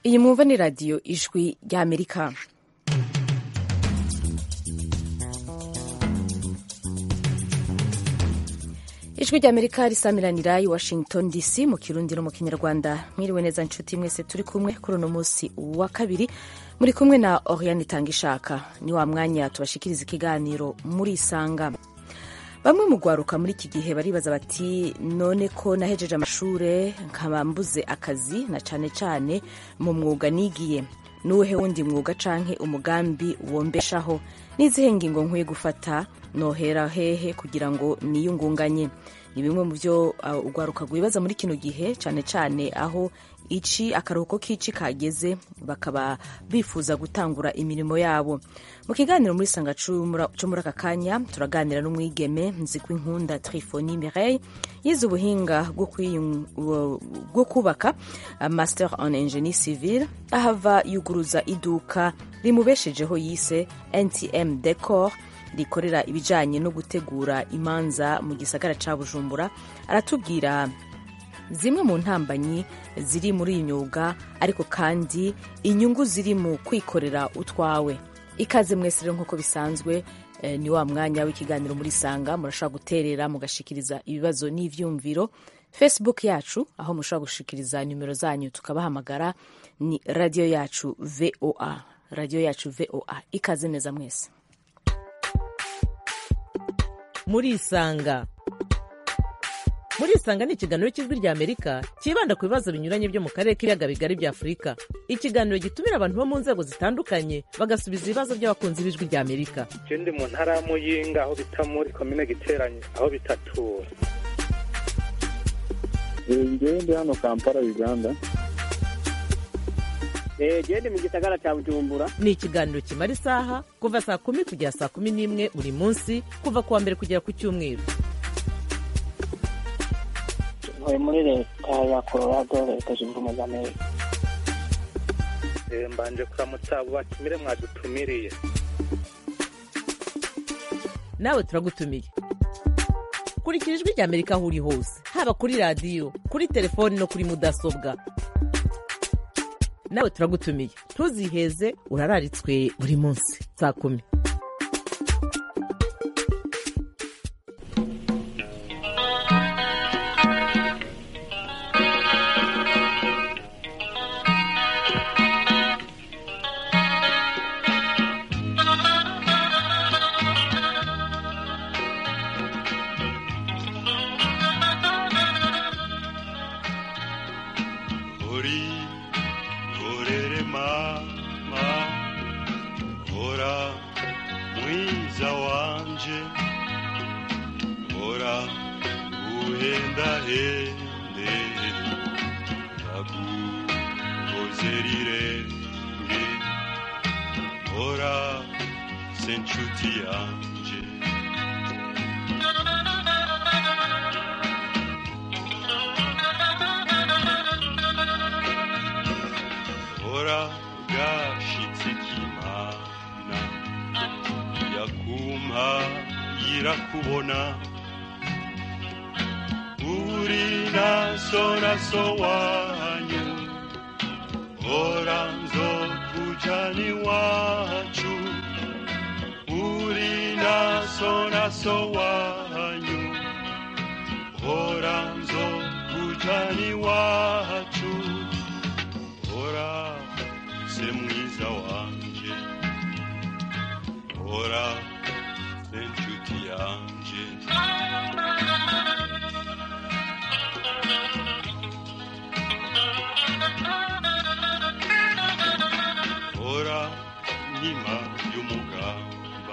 iyi mwumva ni radiyo ijwi ry'amerika ijwi ry'amerika risamiranira i washington dc mu kirundi no mu kinyarwanda mwiriwe neza nshuti mwese turi kumwe kuri uno munsi wa kabiri muri kumwe na oriane itangishaka ni wa mwanya tubashikiriza ikiganiro muri isanga bamwe mu rwaruka muri iki gihe baribaza bati none ko nahejeje amashure nkaba mbuze akazi na cane cane mu mwuga nigiye nuwuhe wundi mwuga canke umugambi wombeshaho n'izihe ngingo nkwiye gufata nohera hehe kugira ngo niyungunganye ni bimwe mu byo uh, urwaruka rwibaza muri kino gihe cane cane aho ici akaruhuko k'ici kageze bakaba bifuza gutangura imirimo yabo mu kiganiro muri sanga cyo muri aka kanya turaganira n'umwigeme nzikwi nkunda trifoni mireille yize ubuhinga bwo kubaka master en ingenie civile ahava yuguruza iduka rimubeshejeho yise ntm decor rikorera ibijanye no gutegura imanza mu gisagara ca bujumbura aratubwira zimwe mu ntambanyi ziri muri iyi myuga ariko kandi inyungu ziri mu kwikorera utwawe ikaze mwese rero nk'uko bisanzwe eh, ni wa mwanya w'ikiganiro muri sanga murashobora guterera mugashikiriza ibibazo n'ivyumviro facebook yacu aho mushobora gushikiriza nimero zanyu tukabahamagara ni radio yacu voa radio yacu voa ikaze neza mwese muri isanga muri isanga ni ikiganiro cy'ijwi rya amerika cyibanda ku bibazo binyuranye byo mu karere k'ibiyaga bigari bya afurika ikiganiro gitumira abantu bo mu nzego zitandukanye bagasubiza ibibazo by'abakunzi b'ijwi rya amerika je ndi mu ntara ya muyinga aho bita muri komine giteranye aho bitatura ngewe ndi hano kampala uganda gende mu gisagara cya bujumbura ni ikiganiro kimara isaha kuva saa kumi kugera saa kumi n'imwe buri munsi kuva ku wa mbere kugera ku cyumweru ntuye muri leta ya colorado leta zunze ubumwe za amerika mbanje kuramutsa abo batumire mwadutumiriye nawe turagutumiye kurikira ijwi rya amerika aho uri hose haba kuri radiyo kuri telefoni no kuri mudasobwa nawe turagutumiye ntuziheze urararitswe buri munsi saa kumi kubona uri naso naso wanyu ora nzokujani wacu uri naso naso wanyu ora nzokujani wacu ora se mwiza wanje ora inshuti yanje hora nkima y'umugamba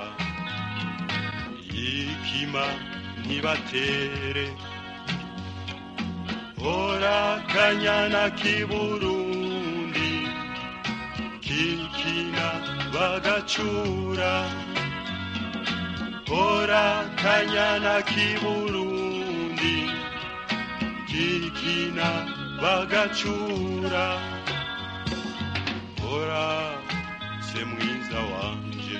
yikima ntibatere hora kanyana k'iburundi kikina bagacura hora kanyana k'iburundi kikina bagacura hora se mwiza wanje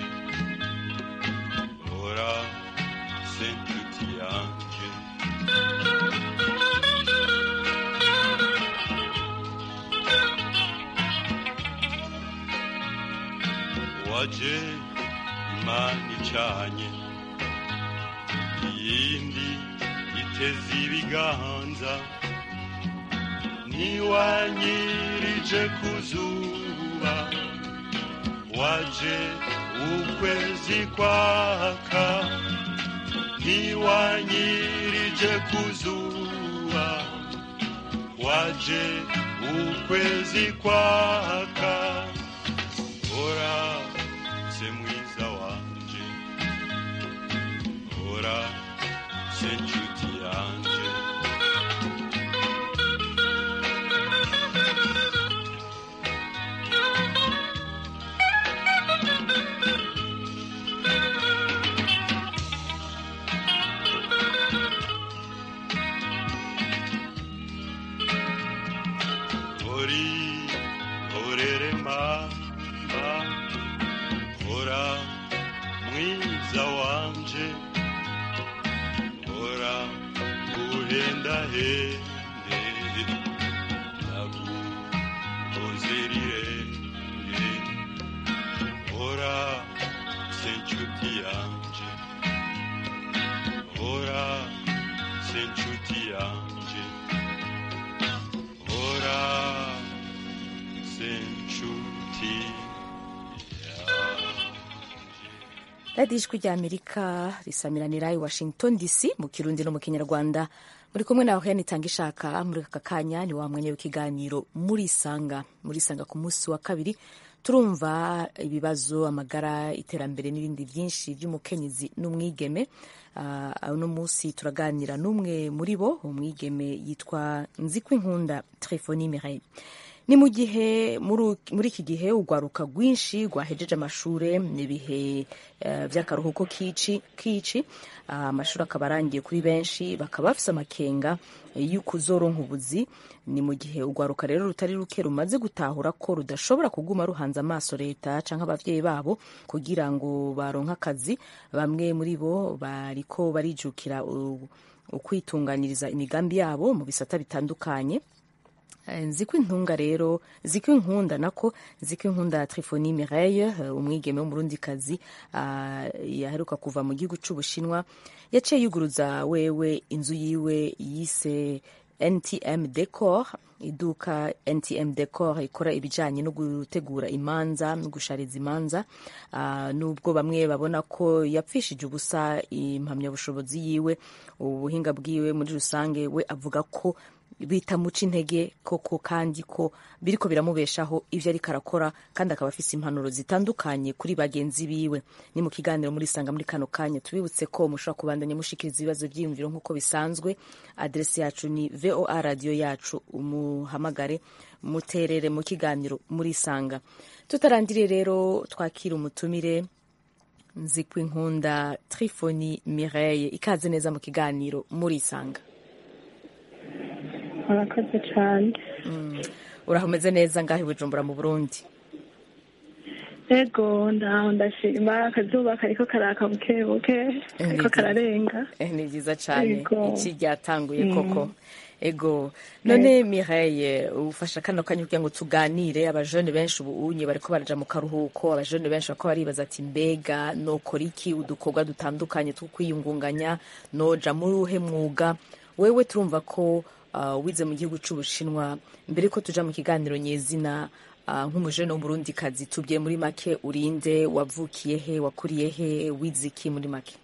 hora se nshuti yanje waje imana icanye iyindi iteze ibiganza ntiwanyirije ku zuba waje ukwezi kwaka ntiwanyirije ku zuba waje ukwezi kwaka ora se mwiza wanje ora se nshuti yanje ori orere mama ora mwiza wanje ora uhenda hende nagukozerirenge ora senchuti yanje ora senchuti yanje ora senchuti yanje radiyo ijwi rya amerika risamiranira i washington dc mu kirundi no mu kinyarwanda muri kumwe nawe hene itanga ishaka muri aka kanya ni wa mwanya w'ikiganiro murisanga murisanga ku munsi wa kabiri turumva ibibazo amagara iterambere n'ibindi byinshi by'umukenyezi n'umwigeme Ah, uno munsi turaganira n'umwe muri bo umwigeme yitwa nzikwinkunda telefoni mireille ni mu gihe muri muri iki gihe urwaruka rwinshi rwahejeje amashuri n'ibihe eh, by'akaruhuko kici kici Ah, amashuri akaba arangiye kuri benshi bakaba bafise amakenga eh, y'uko uzoronka ubuzi ni mu gihe urwaruka rero rutari ruke rumaze gutahura ko rudashobora kuguma ruhanze amaso leta canke abavyeyi babo kugira ngo baronke akazi bamwe muri bo bariko barijukira u- ukwitunganiriza imigambi yabo mu bisata bitandukanye Eh, nziko intunga rero ziko inkunda nako ziko inkunda Trifoni Mireille eh, umwigeme w'umurundikazi ah, yaheruka kuva mu gihugu c'ubushinwa yaciye yuguruza wewe inzu yiwe yise NTM Decor iduka NTM Decor ikora ibijanye no gutegura imanza no gushariza imanza Ah, nubwo bamwe babona ko yapfishije ubusa impamyabushobozi yiwe ubuhinga bwiwe muri rusange we avuga ko bitamuca intege koko kandi ko biriko biramubeshaho ivyo ariko arakora kandi akaba afise impanuro zitandukanye kuri bagenzi biwe ni mu kiganiro muri sanga muri kano kanya tubibutse ko mushobora kubandanya mushikiriza ibibazo vyiyumviro nk'uko bisanzwe adresi yacu ni voa radio yacu umuhamagare muterere mu kiganiro muri sanga tutarandiriye rero twakira umutumire nzikwinkunda trifoni mireille ikaze neza mu kiganiro muri sanga murakoze cyane uraho umeze neza ngaho i bujumbura mu burundi ego ndaho ndashima akazuba kariko karaka buke buke kariko kararenga Eh, ni byiza cyane Yego. iki ryatanguye koko ego none mireille ufasha kano kanya kugira ngo tuganire abajene benshi ubu unye bariko baraja mu karuhuko abajene benshi bariko baribaza ati mbega nokora iki udukorwa dutandukanye two kwiyungunganya noja muri uhe mwuga wewe turumva ko uh, wize mu gihugu c'ubushinwa mbere ko tuja mu kiganiro nyezina uh, nk'umujene w'umurundikazi tubwiye muri make urinde wavukiye he wakuriye he wize iki muri make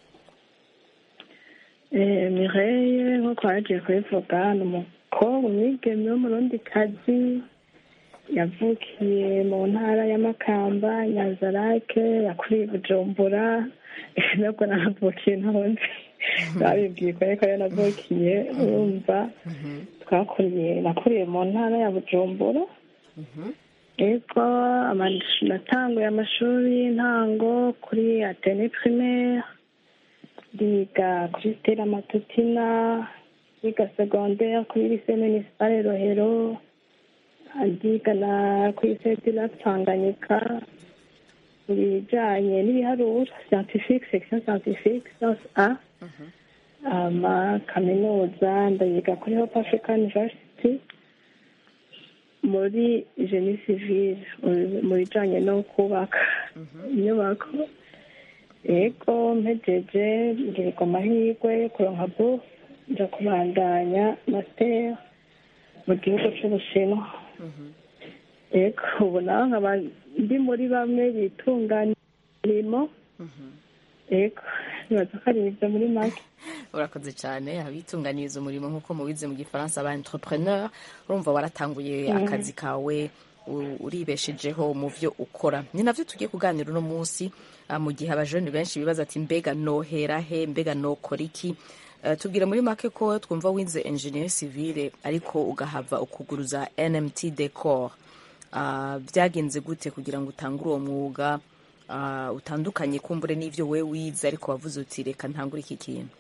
Eh, Mireille nk'uko wagiye kubivuga ni umukobwa umwigeme w'umurundikazi yavukiye mu ntara y'amakamba nyanzarake yakuriye i bujumbura nabwo nahavukiye ntahondi babibwiye ko ariko rero navukiye urumva twakuriye nakuriye mu ntara ya bujumbura ego amash- natanguye amashuri y'intango kuri atene primaire ndiga kuri stella matutina ndiga secondaire kuri lycée municipale rohero ndiga na kuri lycée la tanganyika mu bijanye n'ibiharuro scientifique section scientifique science a ama kaminuza ndayiga kuri hope african university muri jeni sivile mu- mu bijanye no kubaka inyubako yego mpejeje ngirirwa amahirwe kuronka bu nja kubandanya masiteri mu gihugu c'ubushinwa yego ubu naho nkaba ndi muri bamwe bitunganya imirimo yego nibaza ko ari ibyo muri make urakoze cyane abitunganiriza umurimo nk'uko mubize mu gifaransa aba entrepreneur urumva waratanguye akazi kawe u- uribeshejeho mu byo ukora ni navyo tugiye kuganira uno munsi ah, mu gihe abajeni benshi bibaza ati mbega nohera he mbega nokora iki Eh, tubwire muri make ko twumva wize engineer civile ariko ugahava ukuguruza nmt decor Ah, byagenze gute kugira ngo utange uwo mwuga ah, utandukanye kumbure n'ivyo we wize ariko wavuze uti reka ntangure iki kintu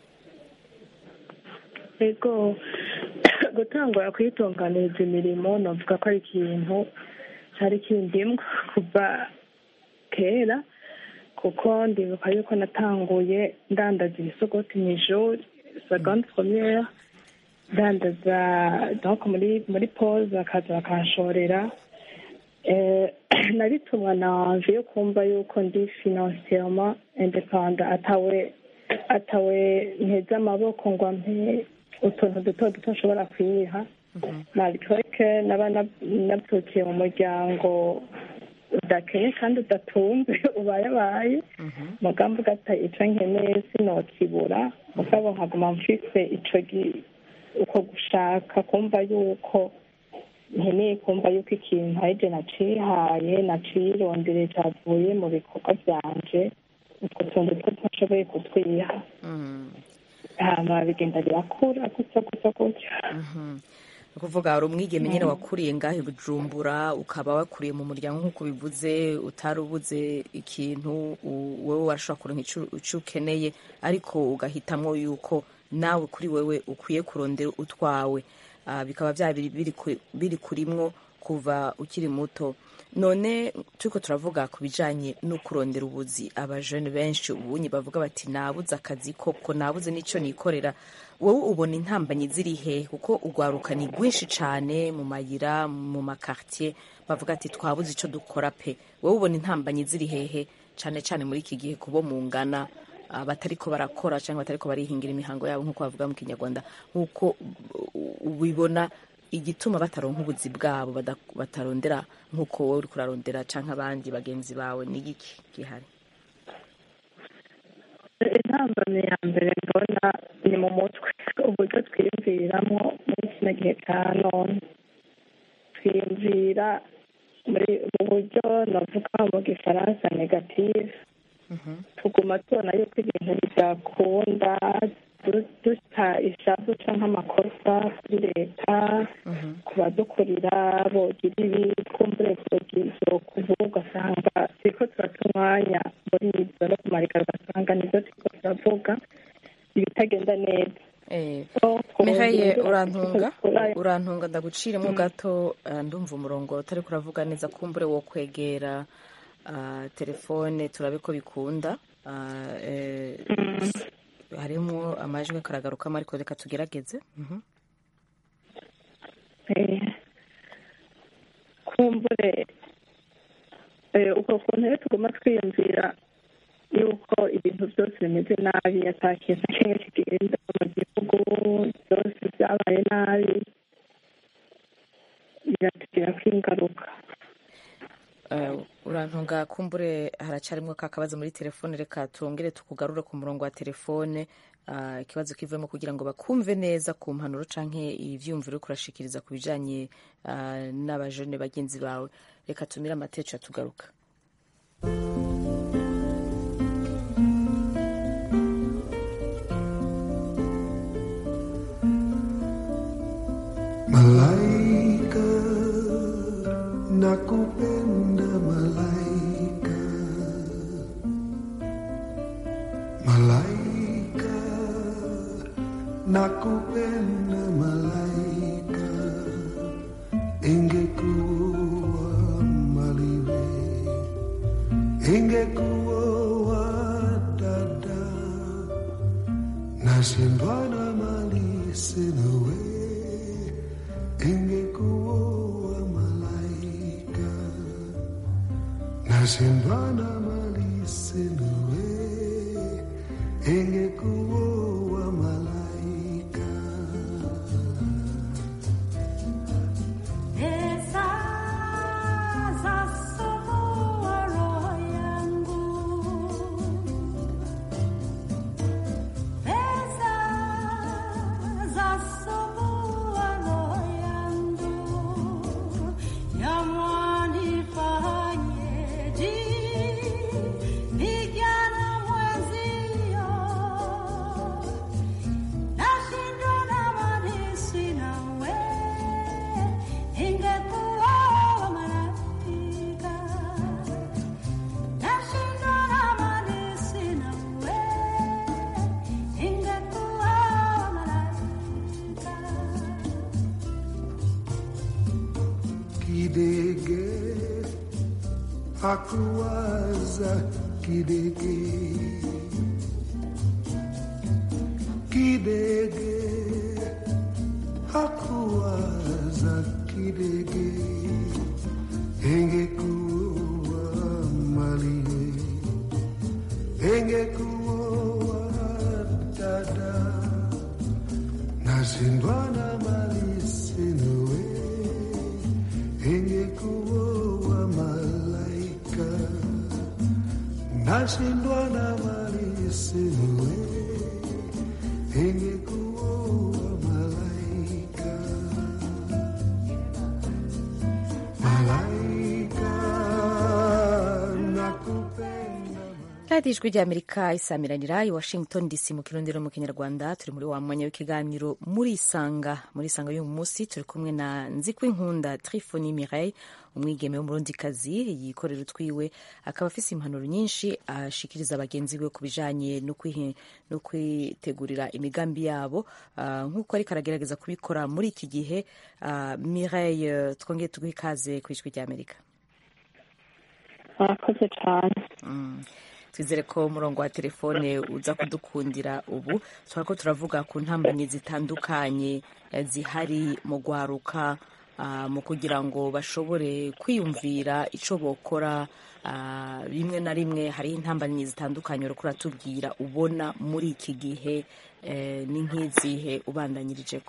yego gutangura kuyitunganiriza imirimo navuga ko ari ikintu cyari kindimwa kuva kera kuko ndibuka yuko natanguye ndandaza ibisogoti mu ishuri seconde premiere ndandaza donc muri muri pause bakaza bakanshorera Eh, nabitumwa nanje yo kumva yuko ndi financièrement independant atawe atawe nteze amaboko ngo ampe utuntu duto duto nshobora kwiha malgré que naba nab- navukiye mu muryango udakenye kandi udatunze ubayabaye mugambi ugata ico nkeneye sinokibura mugabo nkaguma mfise ico gi- uko gushaka kumva yuko nkeneye kumva yuko ikintu arije nacihaye nacirondere cavuye mu bikorwa vyanje utwo tuntu two ntashoboye kutwiha hama bigenda birakura gutyo gutyo gutyo ni ukuvuga hari umwigeme nyine wakuriye ngaho i bujumbura ukaba wakuriye mu muryango nk'uko bivuze utari ubuze ikintu u- wowe warashobora kuronka ico- ico ukeneye ariko ugahitamwo yuko nawe kuri wewe ukwiye kurondera utwawe Ah, bikaba bya biri biri ku- biri kurimwo kuva ukiri muto none turiko turavuga ku bijanye no kurondera ubuzi abajene benshi ubunyi bavuga bati nabuze akazi koko nabuze n'ico nikorera wowe ubona intambanyi ziri he kuko urwaruka ni rwinshi cane mu mayira mu makartier bavuga ati twabuze ico dukora pe wowe ubona intambanyi ziri hehe cane cane muri iki gihe kubo mungana ah, batariko barakora cyangwa batariko barihingira imihango yabo nk'uko bavuga mu kinyarwanda nk'uko u- ubibona igituma bataronka ubuzi bwabo bada- batarondera nk'uko wowe uriko urarondera canke abandi bagenzi bawe ni iki gihari intambamyi ya mbere mbona ni mu mutwe uburyo twiyumviriramo muri kino gihe cya none twiyumvira muri mu buryo navuga mu gifaransa negative tuguma tubona yuko ibintu bidakunda du- duta ishavu canke amakosa kuri leta ku badukurira bogira ibi twumvire vyo kuvuga ugasanga turiko turata umwanya muri ivyo no kumarika ugasanga nivyo turiko turavuga ibitagenda neza Eh, So, Mihaye twumvira- urantunga Ura- urantunga ndaguciremo gato eh, ndumva umurongo utari kuravuga neza kumbure wo kwegera ah, telefone turabe ko bikunda Ah, eh, harimo amajwi karagarukamo ariko reka tugerageze Mhm. Eh, kumbure eh, uko kuntu rero tuguma twiyumvira yuko ibintu byose bimeze nabi ata kintu na kimwe kigenda mu gihugu byose byabaye nabi biratugirako ingaruka Eh, urantunga kumbure haracarimwo ka kabazo muri telefone reka turongere tukugarure ku murongo wa telefone ah, ikibazo kivemo kugira ngo bakumve neza ku mpanuro canke ivyumviro uriko urashikiriza ku bijanye ah, n'abajene bagenzi bawe reka tumire amateco tugaruka Malaika, nakupenda malaika. Malaika, nakupenda malaika. Ingekuwa maliwe, ingekuwa dada. Nashindwa na mali sina we ingekuwa nashindwa na malisi nawe ingekuwa malaika Pesa za somoa roho yangu, pesa za somoa roho yangu, yamwanifanyeje vijana mwenzio, nashindwa na malisi nawe ingekuwa malaika nashindwa na malisi nawe ingekuwa malaika kidege hakuwaza kidege kidege hakuwaza kidege ingekuwa maliwe ingekuwa dada nashindwa na malisi nawe ingekuwa malaika nashindwa na malisi nawe ingekuwa malaika malaika nakupenda radiyo ijwi ry'amerika isamiranira i washington dc mu kirundi no mu kinyarwanda turi muri wa mwanya w'ikiganiro muri isanga muri isanga y'uyu munsi turi kumwe na nzikwinkunda trifoni mireille umwigeme w'umurundikazi yikorera utwiwe akaba afise impanuro nyinshi ashikiriza bagenzi be ku bijanye no kwihe- no kwitegurira imigambi yabo Ah, nk'uko ariko aragerageza kubikora muri iki gihe Ah, mireille twongeye tuguhe ikaze ku ijwi ry'amerika murakoze cyane Mm. twizere ko umurongo wa telefone uza kudukundira ubu turako turavuga ku ntambanyi zitandukanye eh, zihari mu gwaruka ah, mu kugira ngo bashobore kwiyumvira ico bokora ah, rimwe na rimwe hari intambanyi zitandukanye uriko uratubwira ubona muri iki gihe eh, ni nk'izihe ubandanyirijeko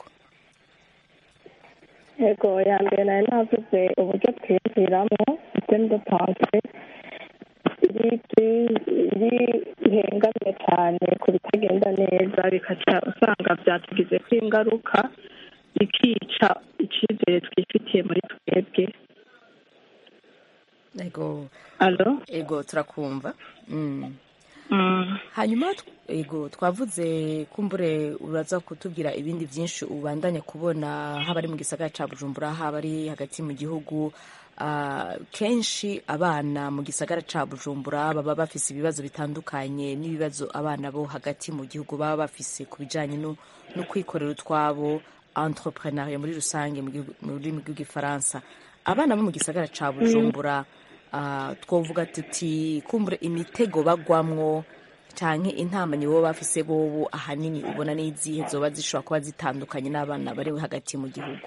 yego ya mbere nari navuze uburyo twiyumviramo systeme de pensée iri iri ihengamye cyane ku bitagenda neza bikaca usanga byatugizeko ingaruka bikica icyizere twifitiye muri twebwe ego alo ego turakumva mm. Mm. hanyuma tw- ego twavuze kumbure uraza kutubwira ibindi byinshi ubandanya kubona haba ari mu gisagara ca bujumbura haba ari hagati mu gihugu Ah, kenshi abana mu gisagara ca bujumbura baba bafise ibibazo bitandukanye n'ibibazo abana bo hagati mu gihugu baba bafise ku bijanye no no kwikorera utwabo entrepreneuria muri rusange mu gihugu- mu rurimi rw'igifaransa abana bo mu gisagara ca bujumbura ah, twovuga tuti kumbure imitego bagwamwo canke intambanyi boba bafise bobo ahanini ubona n'izihe zoba zishobora kuba zitandukanye n'abana bari hagati mu gihugu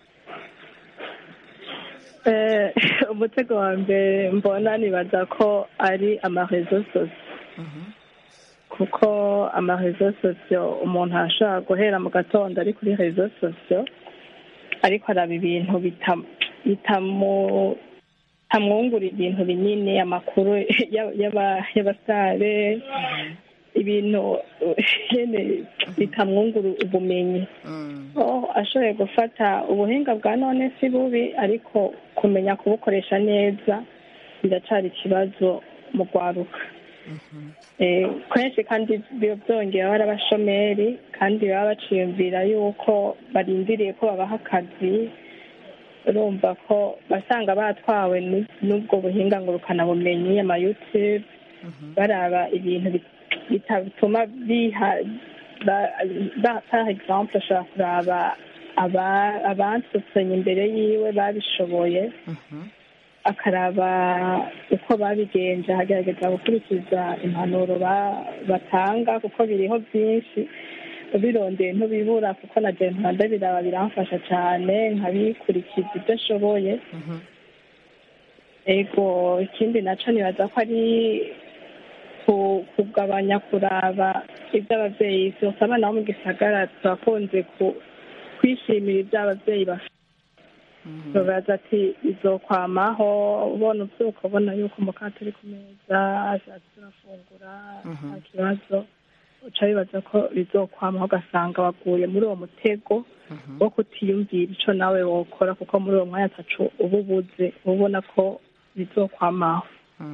Eh, umutego wa mbere mbona nibaza ko ari amarezo sosiyo kuko amarezo sosiyo umuntu arashobora guhera mu gatondo ari kuri rezo sosiyo ariko araba ibintu bita- bitamu- bitamwungura ibintu binini amakuru y'aba- y'aba- y'abasare ibintu nyene bitamwungura ubumenyi oh ashoboye gufata ubuhinga bwa none si bubi ariko kumenya kubukoresha neza biracari ikibazo mu rwaruka Eh, kenshi kandi biba byongera bari abashomeri kandi baba baciyumvira yuko barindiriye ko babaha akazi urumva ko basanga batwawe n- n'ubwo buhinga ngurukanabumenyi ama youtube baraba ibintu bit- bitatuma biha ba- ba- par exemple ashobora kuraba aba- abansutsenye imbere yiwe babishoboye akaraba uko babigenje agerageza gukurikiza impanuro ba- batanga kuko biriho byinshi ubirondeye ntubibura kuko na je mpanda biraba biramfasha cyane nkabikurikiza ibyo ashoboye ego ikindi naco nibaza ko ari ku- kugabanya kuraba ibyo abavyeyi vyose abana bo mu gisagara turakunze ku- kwishimira ibyo abavyeyi bafite babaza ati bizokwamaho ubona uvyuka ubona yuko umukate uri ku meza ashatse urafungura nta kibazo uca bibaza ko bizokwamaho ugasanga waguye muri uwo mutego wo kutiyumvira ico nawe wokora kuko muri uwo mwanya ataco uba ubuze uba ubona ko bizokwamaho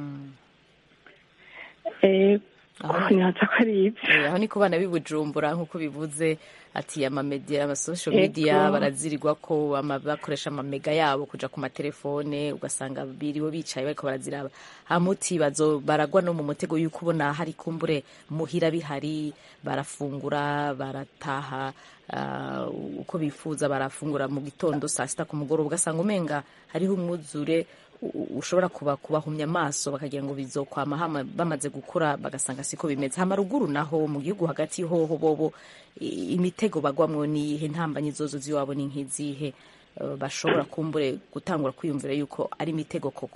Eh, nibaza ko ari ivyo Eh, aho ni ku bana b'i Bujumbura nk'uko bivuze ati amamedia amasocial Ego. media barazirirwa ko ama- bakoresha amamega yabo kuja ku matelefone ugasanga biriwe bicaye bariko baraziraba hamuti bazo baragwa no mu mutego yuko ubona hari kumbure muhira bihari barafungura barataha ah, uko bifuza barafungura mu gitondo saa sita ku mugoroba ugasanga umenga hariho umwuzure u- u- ushobora kuba kubahumya amaso bakagira ngo bizokwama hama bamaze gukura bagasanga siko bimeze hama ruguru naho mu gihugu hagati hoho bobo i- imitego bagwamwo niyihe ntambanyi zozo ziwabo ni nk'izihe Eh, bashobora kumbure gutangura kwiyumvira yuko ari imitego koko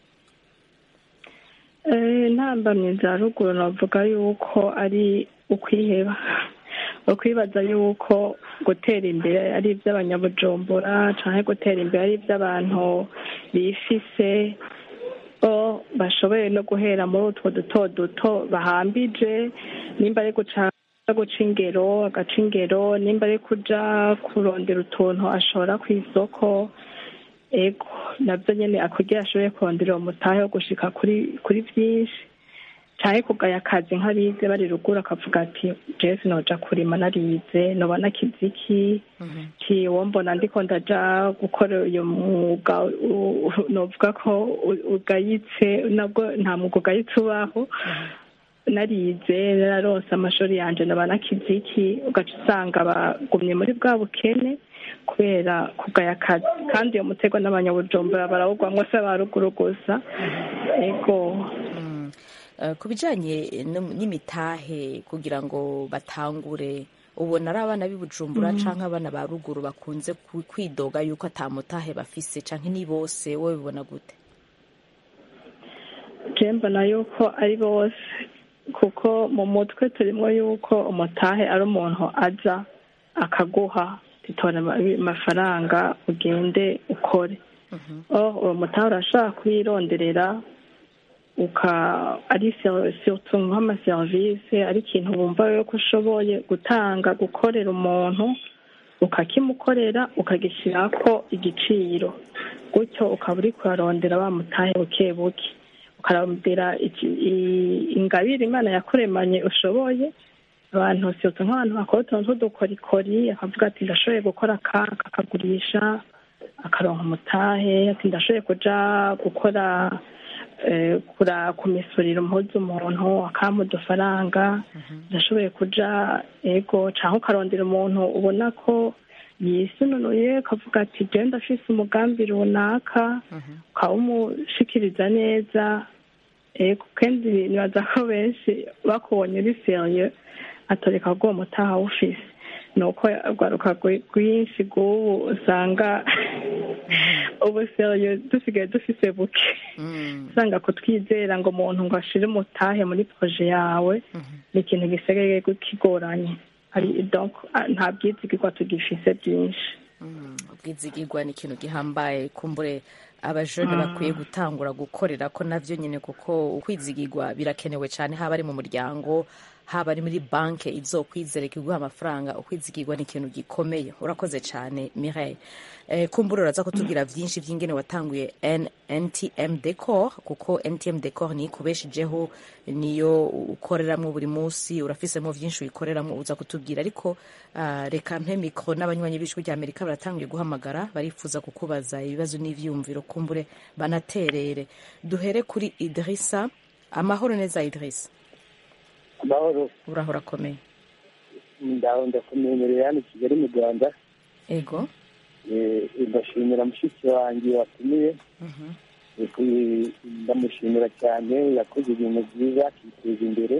Eh, intambamyi za ruguru navuga yuko ari ukwiheba ukwibaza yuko gutera imbere ari iby'abanyabujumbura canke gutera imbere ari iby'abantu bifise bo bashoboye no guhera muri utwo duto duto bahambije nimba ari guca guca ingero agaca ingero nimba ari kuja kurondera utuntu ashora ku isoko ego nabyo nyine akugira ashoboye kurondera uwo mutahe wo gushika kuri kuri byinshi cyane kugaya akazi nk'abize bari ruguru akavuga ati jesi noja kurima narize noba nakiziki ki uwo mbona ndiko ndaja gukora uyu mwuga u- u- novuga ko u- ugayitse nabwo nta mwuga ugayitse ubaho narize nararonse amashuri yanje noba nakiziki ugaca usanga bagumye muri bwa bukene kubera kugaya akazi kandi iyo mutego n'abanyabujumbura barawugwamwo se ba ruguru gusa ego Eh, ku bijanye no- n'imitahe kugira ngo batangure ubona ari abana b'i Bujumbura Mhm. canke abana ba ruguru bakunze ku- kwidoga yuko ata mutahe bafise canke ni bose wowe bibona gute je mbona yuko ari bose kuko mu mutwe turimo yuko umutahe ari umuntu aza akaguha titora amafaranga ugende ukore oh uwo mutahe urashaka kuyironderera uka ari surtout nk'amaserivisi ari ikintu wumva yuko ushoboye gutanga gukorera umuntu ukakimukorera ukagishyirako igiciro gutyo ukaba uri kurarondera wa mutahe buke buke ukarondera iki- i- ingabire imana yakuremanye ushoboye abantu surtout nk'abantu bakora utuntu tw'udukorikori akavuga ati ndashoboye gukora aka akagurisha akaronka umutahe ati ndashoboye kuja gukora eh, kura kumisurira impuzu umuntu akampa udufaranga ndashoboye kuja ego canke ukarondera umuntu ubona ko yisununuye ukavuga ati jewe ndafise umugambi runaka ukawumushikiriza neza ego kandi nibaza ko benshi bakubonye uri serieux atoreka ko uwo mutaha awufise ni uko urwaruka rwi- rwinshi rw'ubu usanga ubu serieux dusigaye dufise buke usanga kutwizera ngo umuntu ngo ashire umutahe muri proje yawe ni ikintu gisigaye kigoranye ari donc ah, nta bwizigirwa tugifise byinshi ubwizigirwa ni ikintu gihambaye kumbure abajene Mm. bakwiye gutangura gukorera ko navyo nyene kuko ukwizigirwa birakenewe cyane haba ari mu muryango haba ari muri banke izokwizera iguha amafaranga ukwizigirwa ni ikintu gikomeye urakoze cyane Mireille eh, kumbura uraza kutubwira vyinshi vy'ingene watanguye N- NTM Decor kuko NTM Decor ni ikubeshijeho niyo ukoreramwo buri munsi urafisemo vyinshi uyikoreramwo uza kutubwira ariko ah, reka mpe mikro n'abanywanyi b'ijwi rya Amerika baratanguye guhamagara barifuza kukubaza ibibazo n'ivyumviro kumbure banaterere duhere kuri Idrissa amahoro neza Idrissa amahoro urahora akomeye ndaho ndakumenyereye hano i kigali mu rwanda ego Eh, ndashimira mushiki wanjye watumiye Eh, ku- ndamushimira cyane yakoze ibintu byiza akiteza imbere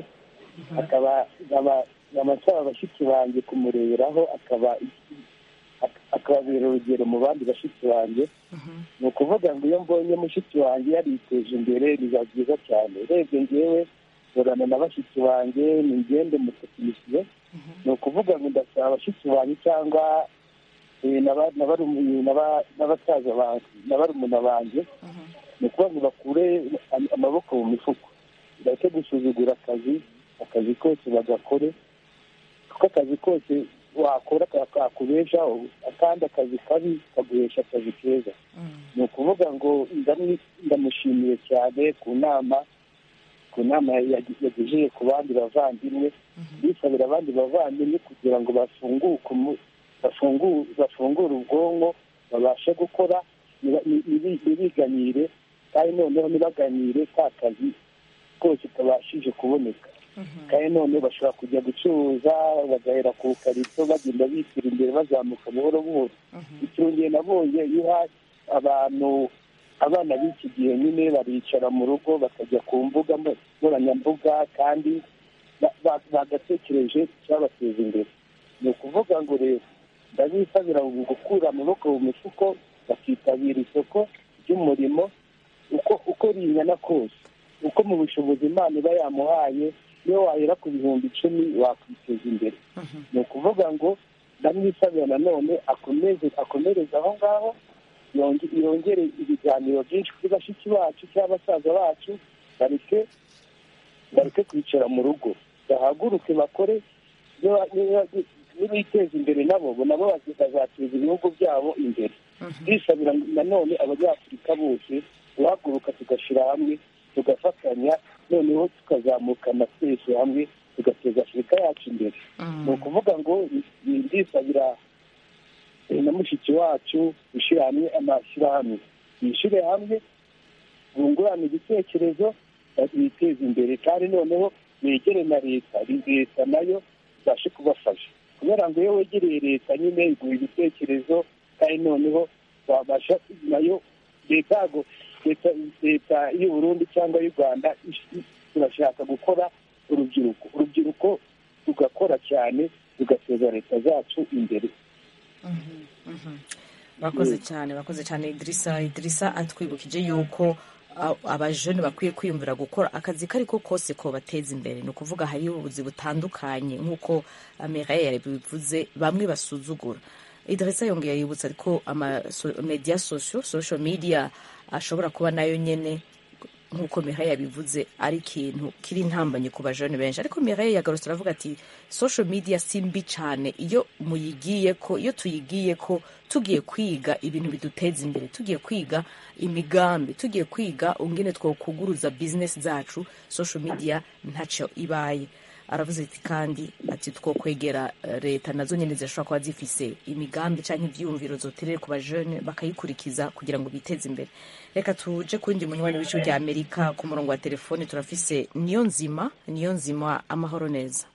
akaba nkaba- nkaba nsaba bashiki banjye kumureberaho akaba ak- akababera urugero mu bandi bashiki banjye ni ukuvuga ngo iyo mbonye mushiki wanjye yariteje imbere biba byiza cyane urebye ngewe nkorana na bashiki banjye ni ngende mutekinisiye ni ukuvuga ngo ndasaba bashiki banjye cyangwa eh, n'aba- n'abarumu- n'aba- n'abasaza banjye na barumuna banjye ni ukuvuga ngo bakure am- amaboko mu mifuko bareke gusuzugura akazi akazi kose bagakore kuko akazi kose wakora ka- kakubeshaho akandi akazi kabi kaguhesha akazi keza ni ukuvuga ngo ndamwi- ndamushimiye cyane ku nama ku nama yagi- yagejeje ku bandi bavandimwe bisabira abandi bavandimwe kugira ngo bafunguke umu- bafungu- bafungure ubwonko babashe gukora niba- ni- nibi- ntibiganyire kandi noneho ntibaganire ka kazi kose kabashije kuboneka kandi none bashobora kujya gucuruza bagahera ku karito bagenda bishyira imbere bazamuka buhoro buhoro ikirongeye nabonye iyo uha abantu abana b'iki gihe nyine baricara mu rugo bakajya ku mbuga mbo- nkoranyambuga kandi ba- ba- bagatekereje icyabateza imbere ni ukuvuga ngo rero ndabisabira gukura amaboko mu mifuko bakitabira isoko ry'umurimo uko uko ringana kose uko mu bushobozi imana iba yamuhaye iyo wahera ku bihumbi icumi wakwiteza imbere ni ukuvuga ngo ndamwisabira nanone akomeze akomereze aho ngaho yonge- yongere ibiganiro byinshi kuri bashiki bacu cyangwa basaza bacu bareke bareke kwicara mu rugo bahaguruke bakore niba- niba- nibiteza imbere nabo bo nabo bazateza ibihugu byabo imbere bisabira nanone abanyafurika bose guhaguruka tugashyira hamwe tugafatanya noneho tukazamukana twese hamwe tugateza afurika yacu imbere ni ukuvuga ngo ni- ndisabira eh, na mushiki wacu gushyira hamwe amashyirahamwe bishyire hamwe bungurane ibitekerezo biteze imbere kandi noneho begere na leta leta nayo ibashe kubafasha kubera ngo iyo wegereye leta nyine iguha ibitekerezo kandi noneho wabasha nayo leta yago leta leta y'u Burundi cyangwa y'u Rwanda ish- turashaka gukora urubyiruko urubyiruko tugakora cyane tugateza leta zacu imbere bakoze cyane bakoze cyane idirisa idirisa atwibukije yuko a- abajene bakwiye kwiyumvira gukora akazi kari ko kose ko bateza imbere ni ukuvuga hariho ubuzi butandukanye nk'uko ameraye yabivuze bamwe basuzugura idirisa yongeye yibutsa ariko media sosio social media ashobora kuba nayo nyene nk'uko Mireille yabivuze ari ikintu kiri intambanye ku bajene benshi ariko Mireille yagarutse aravuga ati social media si mbi cyane iyo muyigiye ko iyo tuyigiye ko tugiye kwiga ibintu biduteza imbere tugiye kwiga imigambi tugiye kwiga ungene twokuguruza business zacu social media ntacyo ibaye aravuze ati kandi ati two kwegera eh, leta nazo nyine zishobora kuba zifise imigambi cyangwa ibyiyumviro zoterere ku bajene bakayikurikiza kugira ngo biteze imbere reka tuje ku wundi munywanyi w'igihugu rya amerika ku murongo wa telefoni turafise niyo nzima niyo nzima amahoro neza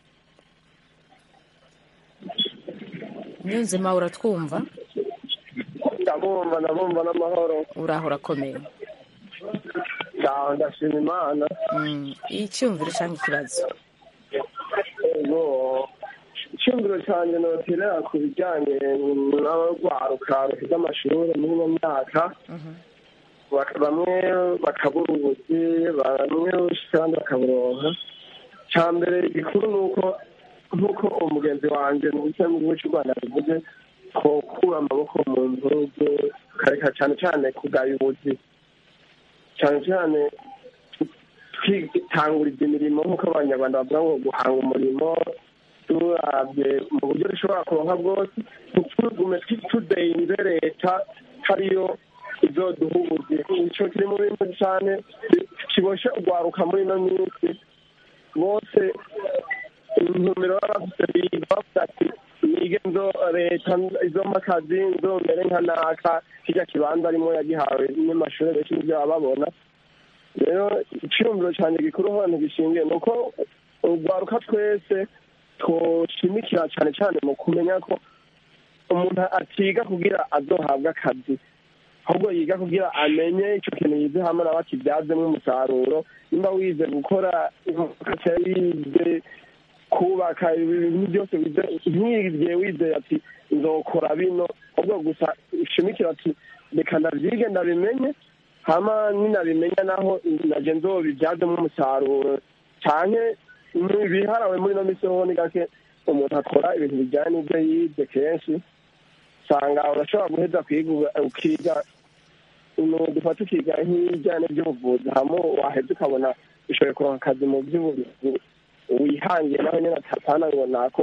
niyo nzima uratwumva ndabumva ndabumva n'amahoro uraho urakomeye ndaho ndashima imana Mm, icyumviro cyangwa ikibazo ego icyumviro cyanjye noterera ku bijyanye n'abarwaruka bafite amashuri muri ino myaka Bak- bamwe bakabura ubuzi bamwe kandi bakaburonka cya mbere gikuru ni uko nk'uko umugenzi wanjye mu gice mu gihugu cy'u rwanda bivuze twokura amaboko mu mpuzu tukareka cyane cyane kugaya ubuzi cyane cyane twitanguriza imirimo nk'uko abanyarwanda bavuga ngo guhanga umurimo turabye mu buryo dushobora kuronka bwose ntitugume tudeinze leta hariyo izoduha ubuzi ico kiri mu bintu cyane kiboshe urwaruka muri ino minsi bose intumbero baba bafite biga bavuga ati nige nzo leta izompa akazi nzomere nka naka kirya kibanza arimo yagihawe n'amashuri benshi nibyo baba babona rero icyumviro cyane gikuru hano gishingiye ni uko urwaruka twese twoshimikira cyane cyane mu kumenya ko umuntu atiga kugira azohabwe akazi ahubwo yiga kugira amenye icyo kintu yize hamwe nawe akibyazemo umusaruro nimba wize gukora imodoka cyangwa wize kubaka ibintu byose wize- ntigiye wizeye ati nzokora bino ahubwo gusa ushimikira ati reka ndabyige ndabimenye hama ninabimenya naho naje nzobibyazemo umusaruro cyane ibiharawe muri ino misi ho ni gake umuntu akora ibintu bijyanye n'ibyo yize kenshi usanga urashobora guheza kwiga uga- ukiga umuntu dufata ukiga nk'ibijyanye by'ubuvuzi hamwe waheza ukabona ushoboye kuronka akazi mu by'ubuvuzi wihangiye nawe nyine atapana ngo nako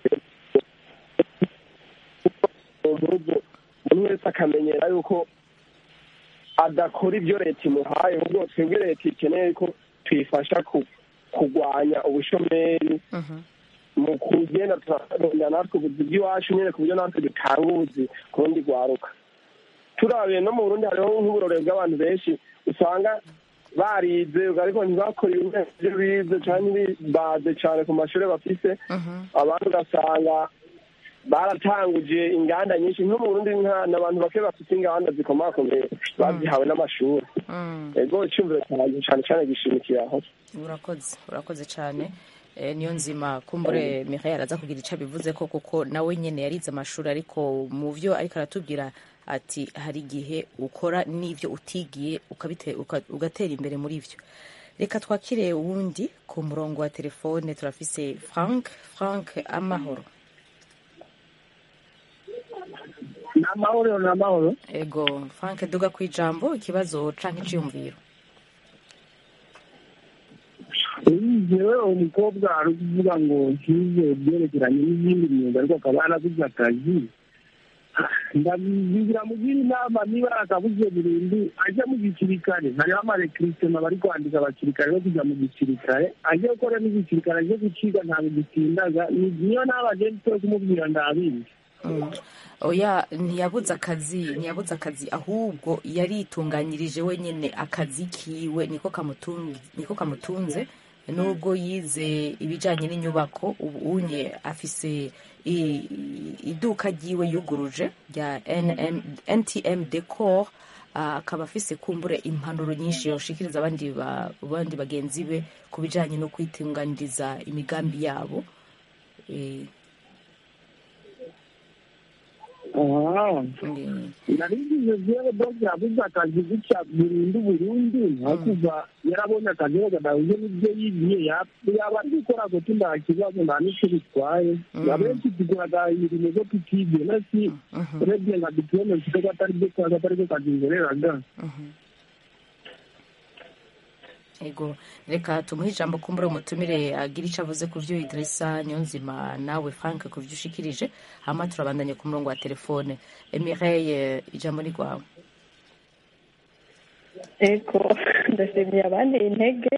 umuntu umuntu wese akamenyera yuko adakora ibyo leta imuhaye ahubwo twebwe leta ikeneye ko tuyifasha ku- kurwanya ubushomeri mu kugenda turarondera natwe ubuzi bw'iwacu nyine ku buryo natwe dutanga ubuzi ku rundi rwaruka turabiye no mu burundi hariho nk'uburore bw'abantu benshi usanga barize ariko ntibakore ibyo bize cyangwa baze cyane ku mashuri bafise abandi ugasanga baratanguje inganda nyinshi nko mu burundi nta n'abantu bake bafite inganda zikomakomeye bazihawe n'amashuri ego icyumviro cyanjye cyane cyane gishimikiye aho urakoze urakoze cyane Eh, niyo nzima kumbure Mireille araza kugira icyo abivuze ko kuko nawe nyine yarize amashuri ariko mu byo ariko aratubwira ati hari igihe ukora n'ibyo utigiye ukabite- uka- ugatera imbere muri byo reka twakire uwundi ku murongo wa telefone turafise frank frank amahoro ni amahoro ni amahoro ego frank duga ku ijambo ikibazo canke iciyumviro yewe umukobwa ari kuvuga ngo nkize ibyerekeranye n'izindi myuga ariko akaba yarabuze akazi ndabigira mugira inama niba akabuze burundu ajya mu gisirikare hariho amarekiritema bari kwandika abasirikare bo kujya mu gisirikare ajye gukora n'igisirikare ajye guciga ntabwo gitindaga Ni- niyo nawe agenda utari kumubwira ndabizi Mm. oya ntiyabuze akazi ntiyabuze akazi ahubwo yaritunganyirije wenyine akazi kiwe niko kamutunze niko kamutunze nubwo yize ibijyanye n'inyubako ubu unye afise i- iduka ryiwe yuguruje rya NM, ntm decor ah, akaba afise kumbure impanuro nyinshi yoshikiriza abandi ba- abandi bagenzi be ku bijyanye no kwitunganiriza imigambi yabo Eh, narigize jewe doge yabuze akazi gutya burundu burundu hakuva yarabonye akazi wega dahuye n'ibyo yigiye ya- yaba ari gukora gute nta kibazo nta n'icyo bitwaye abenshi tuguraga imirimo zo tutigiye nasi urebye nka diplome mfite ko atari byo kazi atari byo kazi nkoreraga ego reka tumuhe ijambo kumbura umutumire agira icyo avuze ku byo idirisa niyo nzima nawe frank ku byo ushikirije hama turabandanye ku murongo wa telefone emireye ijambo ni rwawe ego ndashimiye abandi intege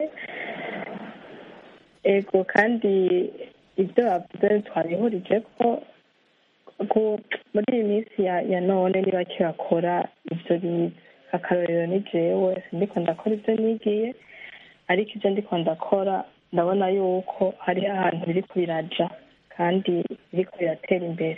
ego kandi ibyo bavuze twabihurije ko ko muri iyi minsi ya ya none niba kirakora ibyo bize akarorero ni jewe ndiko ndakora ibyo nigiye ariko ibyo ndiko ndakora ndabona yuko hari ahantu biri biraja kandi biriko biratera imbere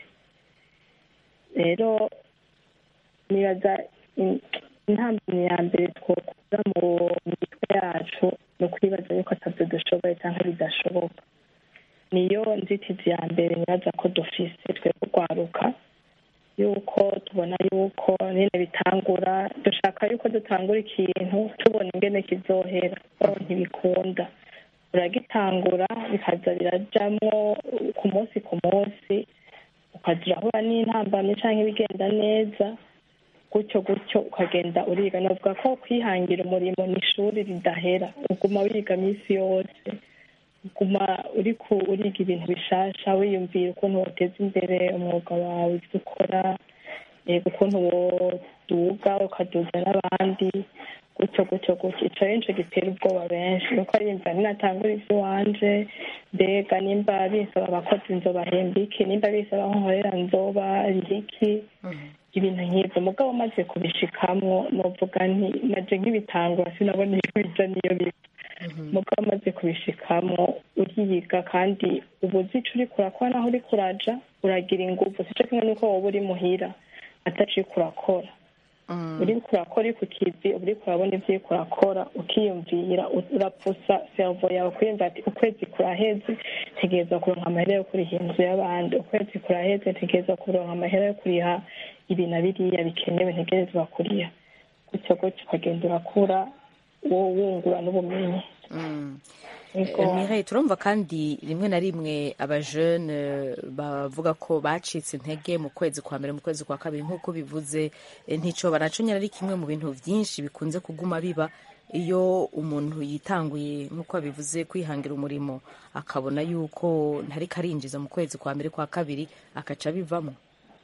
rero nibaza in- intambwe ya mbere twokura mu mitwe yacu ni ukwibaza yuko atabyo dushoboye cyangwa bidashoboka niyo nzitizi ya mbere nibaza ko dufise twe kurwaruka yuko tubona yuko nyine bitangura dushaka yuko dutangura ikintu tubona ingene kizohera aho ntibikunda uragitangura bikaza birajamwo ku munsi ku munsi ukaza urahura n'intambamyi cyangwa ibigenda neza gutyo gutyo ukagenda uriga navuga ko kwihangira umurimo ni ishuri ridahera uguma wiga minsi yose uguma uri ku uriga ibintu bishasha wiyumvira ukuntu wateza imbere umwuga wawe ibyo ukora yego ukuntu woduga ukaduza n'abandi gutyo gutyo gutyo ico rero nico gitera ubwoba benshi kuko arimva ninatangura ivy'iwanje mbega nimba bisaba abakozi nzobahemba iki nimba bisaba aho nkorera nzoba iki ibintu nk'ibyo mugabo maze kubishikamwo novuga nti naje nk'ibitangura sinabona iyo bija niyo biva mugabo maze kubishikamwo uriyiga kandi uba uzi ico uriko urakora naho uriko uraja uragira inguvu sico kimwe n'uko woba uri muhira ataco uriko urakora uriko urakora uri ku kizi uba uriko urabona ibyo uriko urakora ukiyumvira urapfusa servo yawe kwiyumva ati ukwezi kuraheze ntegereza kuronka amahera yo kuriha inzu y'abandi ukwezi kuraheze ntegereza kuronka amahera yo kuriha ibi na biriya bikenewe ntegerezwa kuriha gutyo gutyo ukagenda urakura wowe wungura n'ubumenyi Mireille turumva kandi rimwe na rimwe abajene bavuga ko bacitse intege mu kwezi kwa mbere mu kwezi kwa kabiri nk'uko bivuze eh, nticoba naco nyine ari kimwe mu bintu byinshi bikunze kuguma biba iyo umuntu yitanguye nk'uko babivuze kwihangira umurimo akabona yuko ntariko arinjiza mu kwezi kwa mbere kwa kabiri akaca bivamo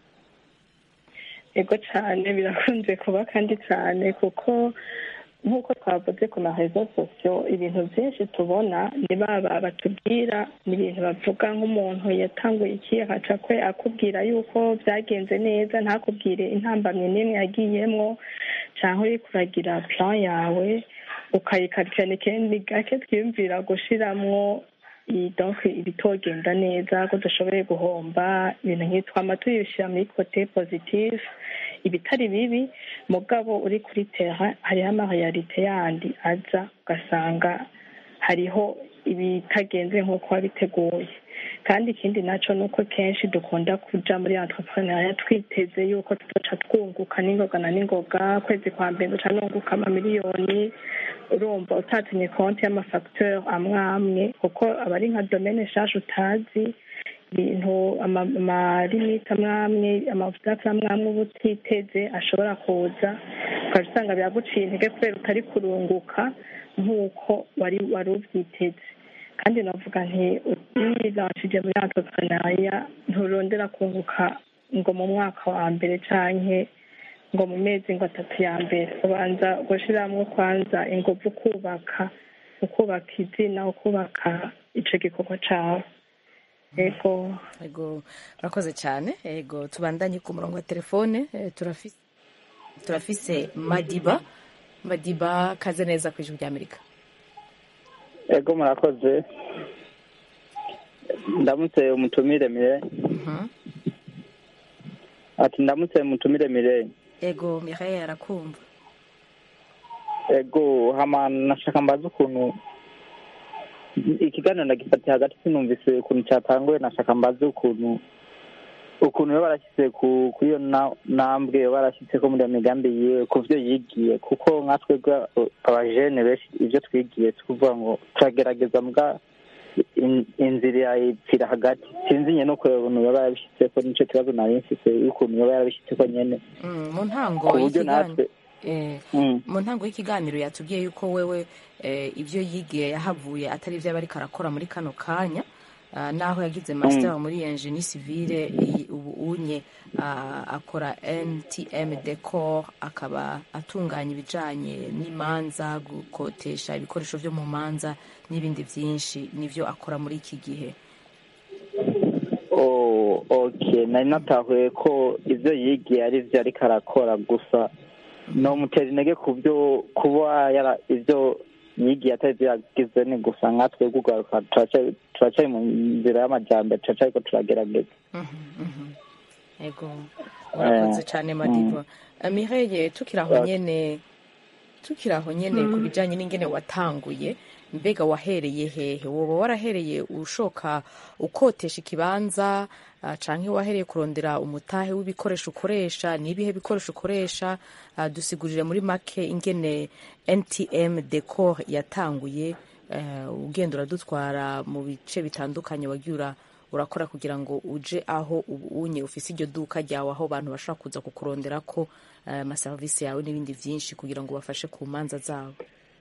ego cyane birakunze kuba kandi cyane kuko nk'uko twavuze ku marezo sosiyo ibintu byinshi tubona ni baba batubwira ni ibintu bavuga nk'umuntu yatanguye iki akaca kwe akubwira yuko byagenze neza ntakubwire intambamyi n'imwe yagiyemwo cyangwa uri kuragira plan yawe ukayikarikirana ikindi gake twiyumvira gushiramwo i- donc ibitogenda neza ko dushoboye guhomba ibintu nk'ibi twama tuyishyira muri kote positive ibitari bibi mugabo uri kuri terrain hariho amareyalite yandi aza ugasanga hariho ibitagenze nk'uko wabiteguye kandi ikindi naco ni uko kenshi dukunda kuja muri entrepreneuria twiteze yuko tuzoca twunguka n'ingoga na n'ingoga kwezi kwa mbere duca nunguka amamiliyoni urumva utatinye konti y'amafacteur amwe amwe kuko aba ari nka domaine nshasha utazi ibintu ama- amalimite amwe amwe amavudafi amwe amwe uba utiteze ashobora kuza ukaba usanga biraguciye intege kubera utari kurunguka nk'uko wari wari ubyiteze kandi navuga nti wibanshije muri entrepreneuria nturondera kunguka ngo mu mwaka wa mbere canke ngo mu mezi ngo atatu ya mbere ubanza gushiramwo kwanza inguvu ukubaka ukubaka izina ukubaka ico gikorwa cawe ego ego urakoze cyane ego tubandanye ku murongo wa telefone eh, turafise turafise madiba madiba kaze neza ku ijwi ry'amerika ego murakoze ndamutse umutumire mire ati ndamutse umutumire mire ego mihaye arakumva ego hama nashaka mbaza ukuntu ikiganiro ndagifatiye hagati sinumvise ukuntu cyatanguye nashaka mbaze ukuntu ukuntu yo barashyize ku kuri iyo na- ntambwe yo barashyize ko muri iyo migambi yiwe ku byo yigiye kuko nka twebwe abajene benshi ibyo twigiye tukuvuga ngo turagerageza mbwa in- inzira ipfira hagati sinzi nyene uko ukuntu yoba yarabishyitseko nico kibazo nari mfise y'ukuntu yoba yarabishyitseko nyene Mm, mu ntango ku buryo y'ikiganiro natwe eh, Mm. mu ntango y'ikiganiro yatubwiye yuko wewe eh, ibyo yigiye yahavuye atari ibyo aba ariko arakora muri kano kanya ah, naho yagize master muri engenie civile iyi- ubu unye ah, akora ntm decor akaba atunganya ibijanye n'imanza gukotesha ibikoresho vyo mu manza n'ibindi vyinshi nivyo akora muri iki gihe Oh, okay nari natahuye ko ivyo yigiye ari vyo ariko arakora gusa nomutera intege ku byo kuba yara ivyo yigiye atari vyo yagize ni gusa nka twebwe ugaruka turaca- turacari mu nzira y'amajambere turacariko turagerageza ego urakoze cyane madiba mireye tukiri aho Okay. nyene tukiri aho nyene ku bijanye n'ingene watanguye mbega wahereye hehe woba warahereye ushoka ukotesha ikibanza ah, canke wahereye kurondera umutahe w'ibikoresho ukoresha n'ibihe bikoresho ukoresha Ah, dusigurire muri make ingene ntm decor yatanguye eh, ugenda uradutwara mu bice bitandukanye wagiye ura- urakora kugira ngo uje aho ubu unye ufise iryo duka ryawe aho abantu bashobora kuza kukurondera ko eh, amaserivisi yawe n'ibindi byinshi kugira ngo ubafashe ku manza zabo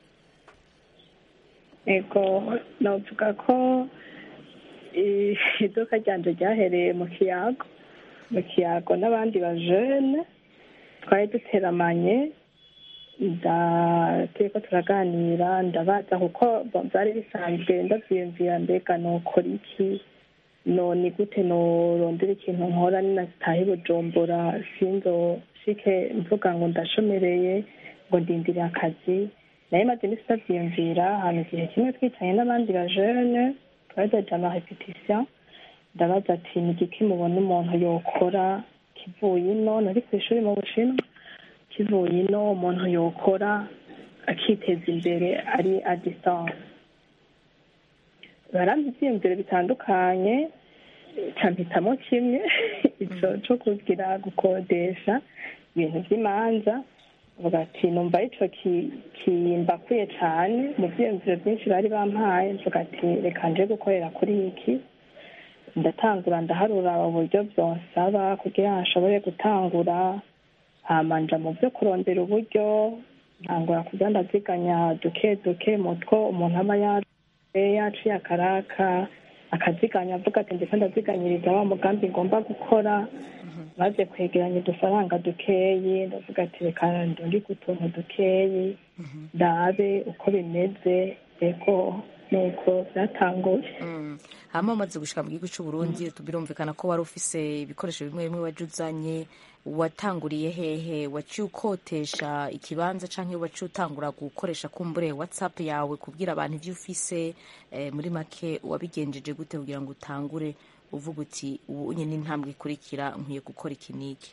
ego navuga ko i- iduka ryanje ryahereye mu kiyago mu kiyago n'abandi bajene twari duteramanye nda turiko turaganira ndabaza kuko bo- byari bisanzwe ndavyiyumvira mbega nokora iki no ni gute norondera ikintu nkora ninatahe bujumbura sinzoshike mvuga ngo ndashomereye ngo ndindire akazi naye maze imisi ndavyiyumvira ahantu igihe kimwe twicanye n'abandi bajene twajaja ama repetition ndabaza ati ni igiki mubona umuntu yokora kivuye ino nari kw'ishuri mu bushinwa kivuye ino umuntu yokora akiteza imbere ari a distance barampa ibyiyumviro bitandukanye campitamo kimwe ico co kugira gukodesha ibintu vy'imanza vuga ati numva ico ki- kimbakuye cane mu vyiyumviro vyinshi bari bampaye mvuga ati reka nje gukorera kuri iki ndatangura ndaharura uburyo byonsaba kugira ngo nshobore gutangura hamanja mu byo kurondera uburyo ntangura kujya ndaziganya duke duke mutwo umuntu aba yaciye yaciye akaraka akaziganya avuga ati ndetse ndaziganyiriza wa mugambi ngomba gukora maze kwegeranya udufaranga dukeyi ndavuga ati reka ndungike utuntu dukeyi ndabe uko bimeze ego nuko byatanguye hama umaze gushika mu gihugu cy'u Burundi birumvikana ko wari ufise ibikoresho bimwe bimwe waje uzanye watanguriye hehe waciye ukotesha ikibanza canke waciye utangura gukoresha kumbure whatsapp yawe kubwira abantu ivyo ufise eh, muri make wabigenjeje gute kugira ngo utangure uvuga uti ubu nyine intambwe ikurikira nkwiye gukora iki n'iki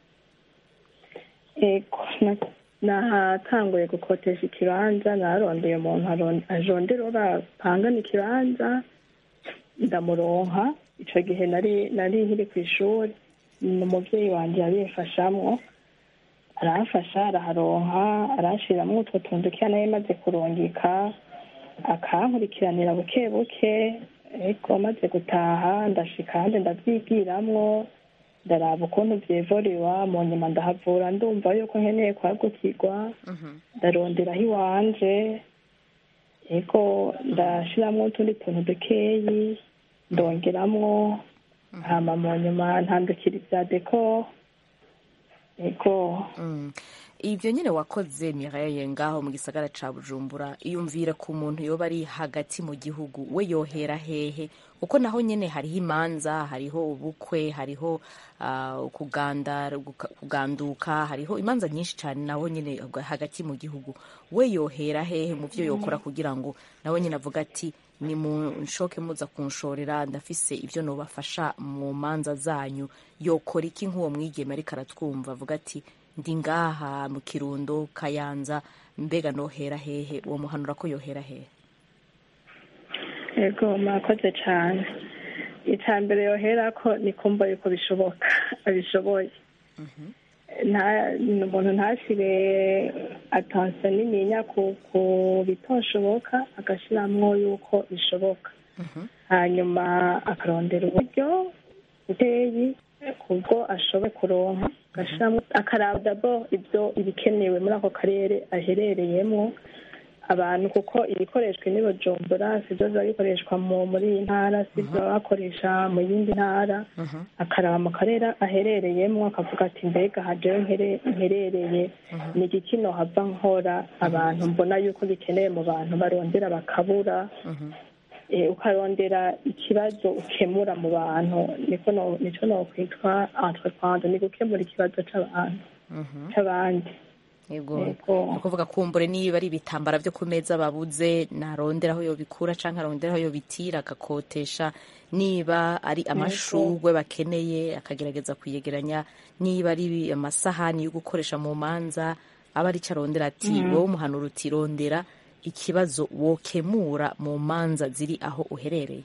ego na- nahatanguye gukotesha ikibanza narondeye umuntu aron- ajondera urapangana ikibanza ndamuronka ico gihe nari nari nkiri ku ishuri ni umuvyeyi wanje yabimfashamwo aramfasha araharonka arashiramwo utwo tuntu dukeya nayo maze kurungika akankurikiranira buke buke ariko maze gutaha ndashika ahandi ndavyigiramwo ndaraba ukuntu vyevoriwa mu nyuma ndahavura ndumva yuko nkeneye kwagukirwa ndaronderaho iwanje ego ndashiramwo utundi tuntu dukeyi ndongeramwo hama mu nyuma ntandukira ivya deko ego Mm. ivyo nyine wakoze Mireille ngaho mu gisagara ca Bujumbura iyumvira ku muntu yoba ari hagati mu gihugu we yohera hehe uko naho nyene hariho imanza hariho ubukwe hariho uh, kuganda guka- kuganduka hariho imanza nyinshi cyane naho nyene hagati mu gihugu we yohera hehe mu vyo yokora kugira ngo nawe nyene avuga ati ni mu nshoke muza kunshorera ndafise ivyo nobafasha mu manza zanyu yokora iki nk'uwo mwigeme ariko aratwumva avuga ati ndi ngaha mu kirundo kayanza mbega nohera hehe uwo muhanura ko yohera hehe ego mwakoze cane ica mbere yoherako ni kumva yuko bishoboka abishoboye nta ni umuntu ntashire atansiyo nininya ku ku bitoshoboka agashiramwo yuko bishoboka hanyuma akarondera uburyo buteyi kubwo ashoboye kuronka agashiramwo akaraba dabo ibyo ibikenewe muri ako karere aherereyemwo abantu kuko ibikoreshwa n'i bujumbura sibyo biba bikoreshwa mu muri iyi ntara sibyo baba bakoresha mu yindi ntara akaraba mu karere aherereyemo akavuga ati mbega hajeho nkere- mperereye ni igiki nohava nkora abantu mbona yuko bikenewe mu bantu barondera bakabura Eh, ukarondera ikibazo ukemura mu bantu niko no- nico nokwitwa entreprendre ni gukemura ikibazo c'abantu c'abandi yego Yego. ni ukuvuga kumbure niba ari ibitambara vyo ku meza babuze narondera aho yobikura canke arondera aho yobitira agakotesha niba ari amashurwe bakeneye akagerageza kuyegeranya niba ari amasahani yo gukoresha mu manza aba arico arondera ati Mhm. wowe umuhanura uti rondera ikibazo wokemura mu manza ziri aho uherereye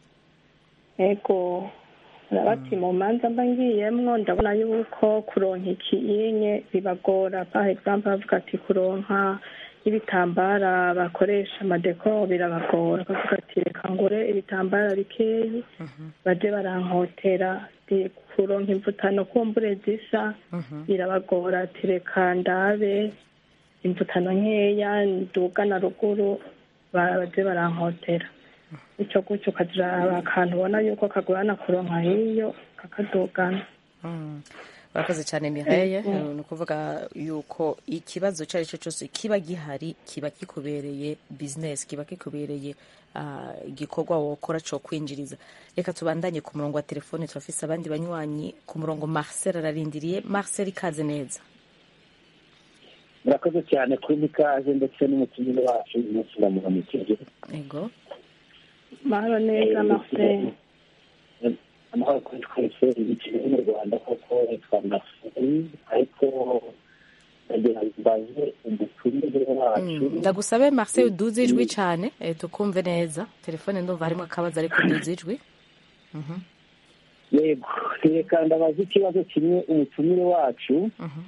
ego bati mu manza mba ngiyemwo ndabona yuko kuronka ikiyinye bibagora par exemple bavuga ati kuronka ibitambara bakoresha amadeko birabagora bavuga ati reka ngure ibitambara bikeyi baje barankotera Ati, kuronka imvutano kumbure zisa birabagora ati reka ndabe imvutano nkeya nduga na ruguru ba- baje barankotera icyo gutyo ukagira akantu ubona yuko kagorana kuronka hiyo kakadugana Mm. urakoze cyane Mireille Yego. ni ukuvuga yuko ikibazo icyo ari cyo cyose kiba gihari kiba kikubereye business kiba kikubereye ah, igikorwa wokora cyo kwinjiriza reka tubandanye ku murongo wa telefone turafise abandi banywanyi ku murongo Marcel ararindiriye Marcel ikaze neza murakoze cyane kuri mikaze ndetse n'umutumire wacu uyu munsi ndamuramukije ego mahoro neza marcel amahoro kuri twese ibiciro mu rwanda koko yitwa masiri ariko ndagira ngo mbaze umutumire wacu Mm, ndagusabe marcel uduze ijwi cyane eh, tukumve neza telefone ndumva harimo akabazo ariko uduze ijwi Mhm, yego reka ndabaza ikibazo kimwe umutumire wacu mhm.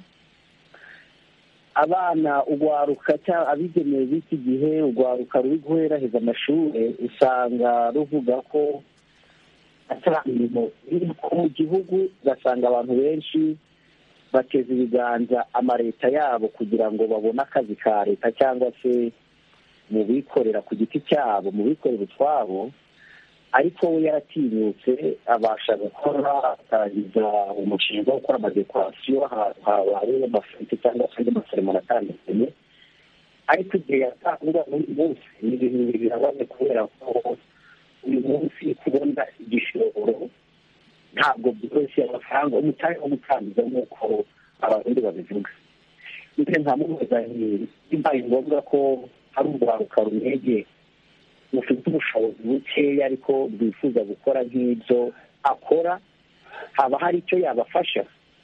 abana ugwaruka cyangwa abigenewe b'iki gihe ugwaruka ruri guheraheza amashuri usanga ruvuga ko atari imirimo iri mu gihugu ugasanga abantu benshi bateza ibiganza amaleta yabo kugira ngo babone akazi ka leta cyangwa se mu bikorera ku giti cyabo mu bikorera utwabo ariko we yaratinyutse abasha gukora atangiza umushinga wo gukora amadekorasiyo ahantu habaye amafete cyangwa se andi maseremoni atandukanye ariko igihe yatanga n'uyu munsi ni ibintu bibiri birabaze kubera ko uyu munsi kubona igishoro ntabwo byoroshye amafaranga umutari wo gutangiza nk'uko abarundi babivuga ndetse nkamubaza nti bibaye ngombwa ko hari urwaruka rumwegeye rufite ubushobozi bukeya ariko rwifuza gukora nk'ibyo akora haba hari icyo yabafasha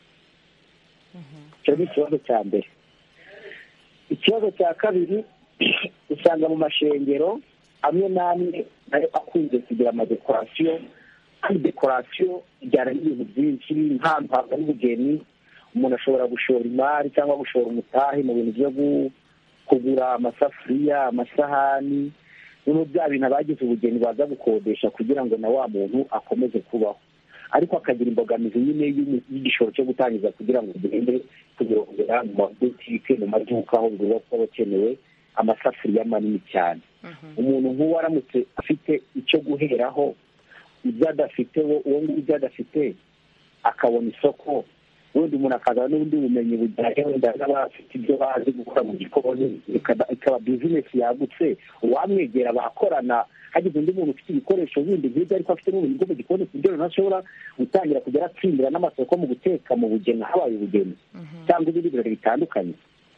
icyo ni ikibazo cya mbere ikibazo cya kabiri usanga mu mashengero amwe n'amwe nayo akunze kugira amadekorasiyo kandi dekorasiyo ijyana n'ibintu byinshi nk'ahantu hava n'ubugeni umuntu ashobora gushora imari cyangwa gushora umutahe mu bintu byo gu- kugura amasafuriya amasahani noneho bya bintu abagize ubugeni baza gukodesha kugira ngo na wa muntu akomeze kubaho ariko akagira imbogamizi nyine y'umu- y'igishoro cyo gutangiza kugira ngo ugende kubirongera mu mabutike mu maduka aho bigurwa kuba bakenewe amasafuriya manini cyane umuntu nk'uwo aramutse afite icyo guheraho ibyo adafite wo- uwo nguwo ibyo adafite akabona isoko wenda umuntu akazana n'ubundi bumenyi bujyanye wenda n'abafite ibyo bazi gukora mu gikoni ikaba- ikaba bizinesi yagutse uwamwegera bakorana hagize undi muntu ufite ibikoresho bindi nk'ibyo ariko afite n'ubumenyi bwo mu gikoni ku buryo runaka ashobora gutangira kujya aratsindira n'amasoko mu guteka mu bugeni habaye ubugeni cyangwa ibindi birori bitandukanye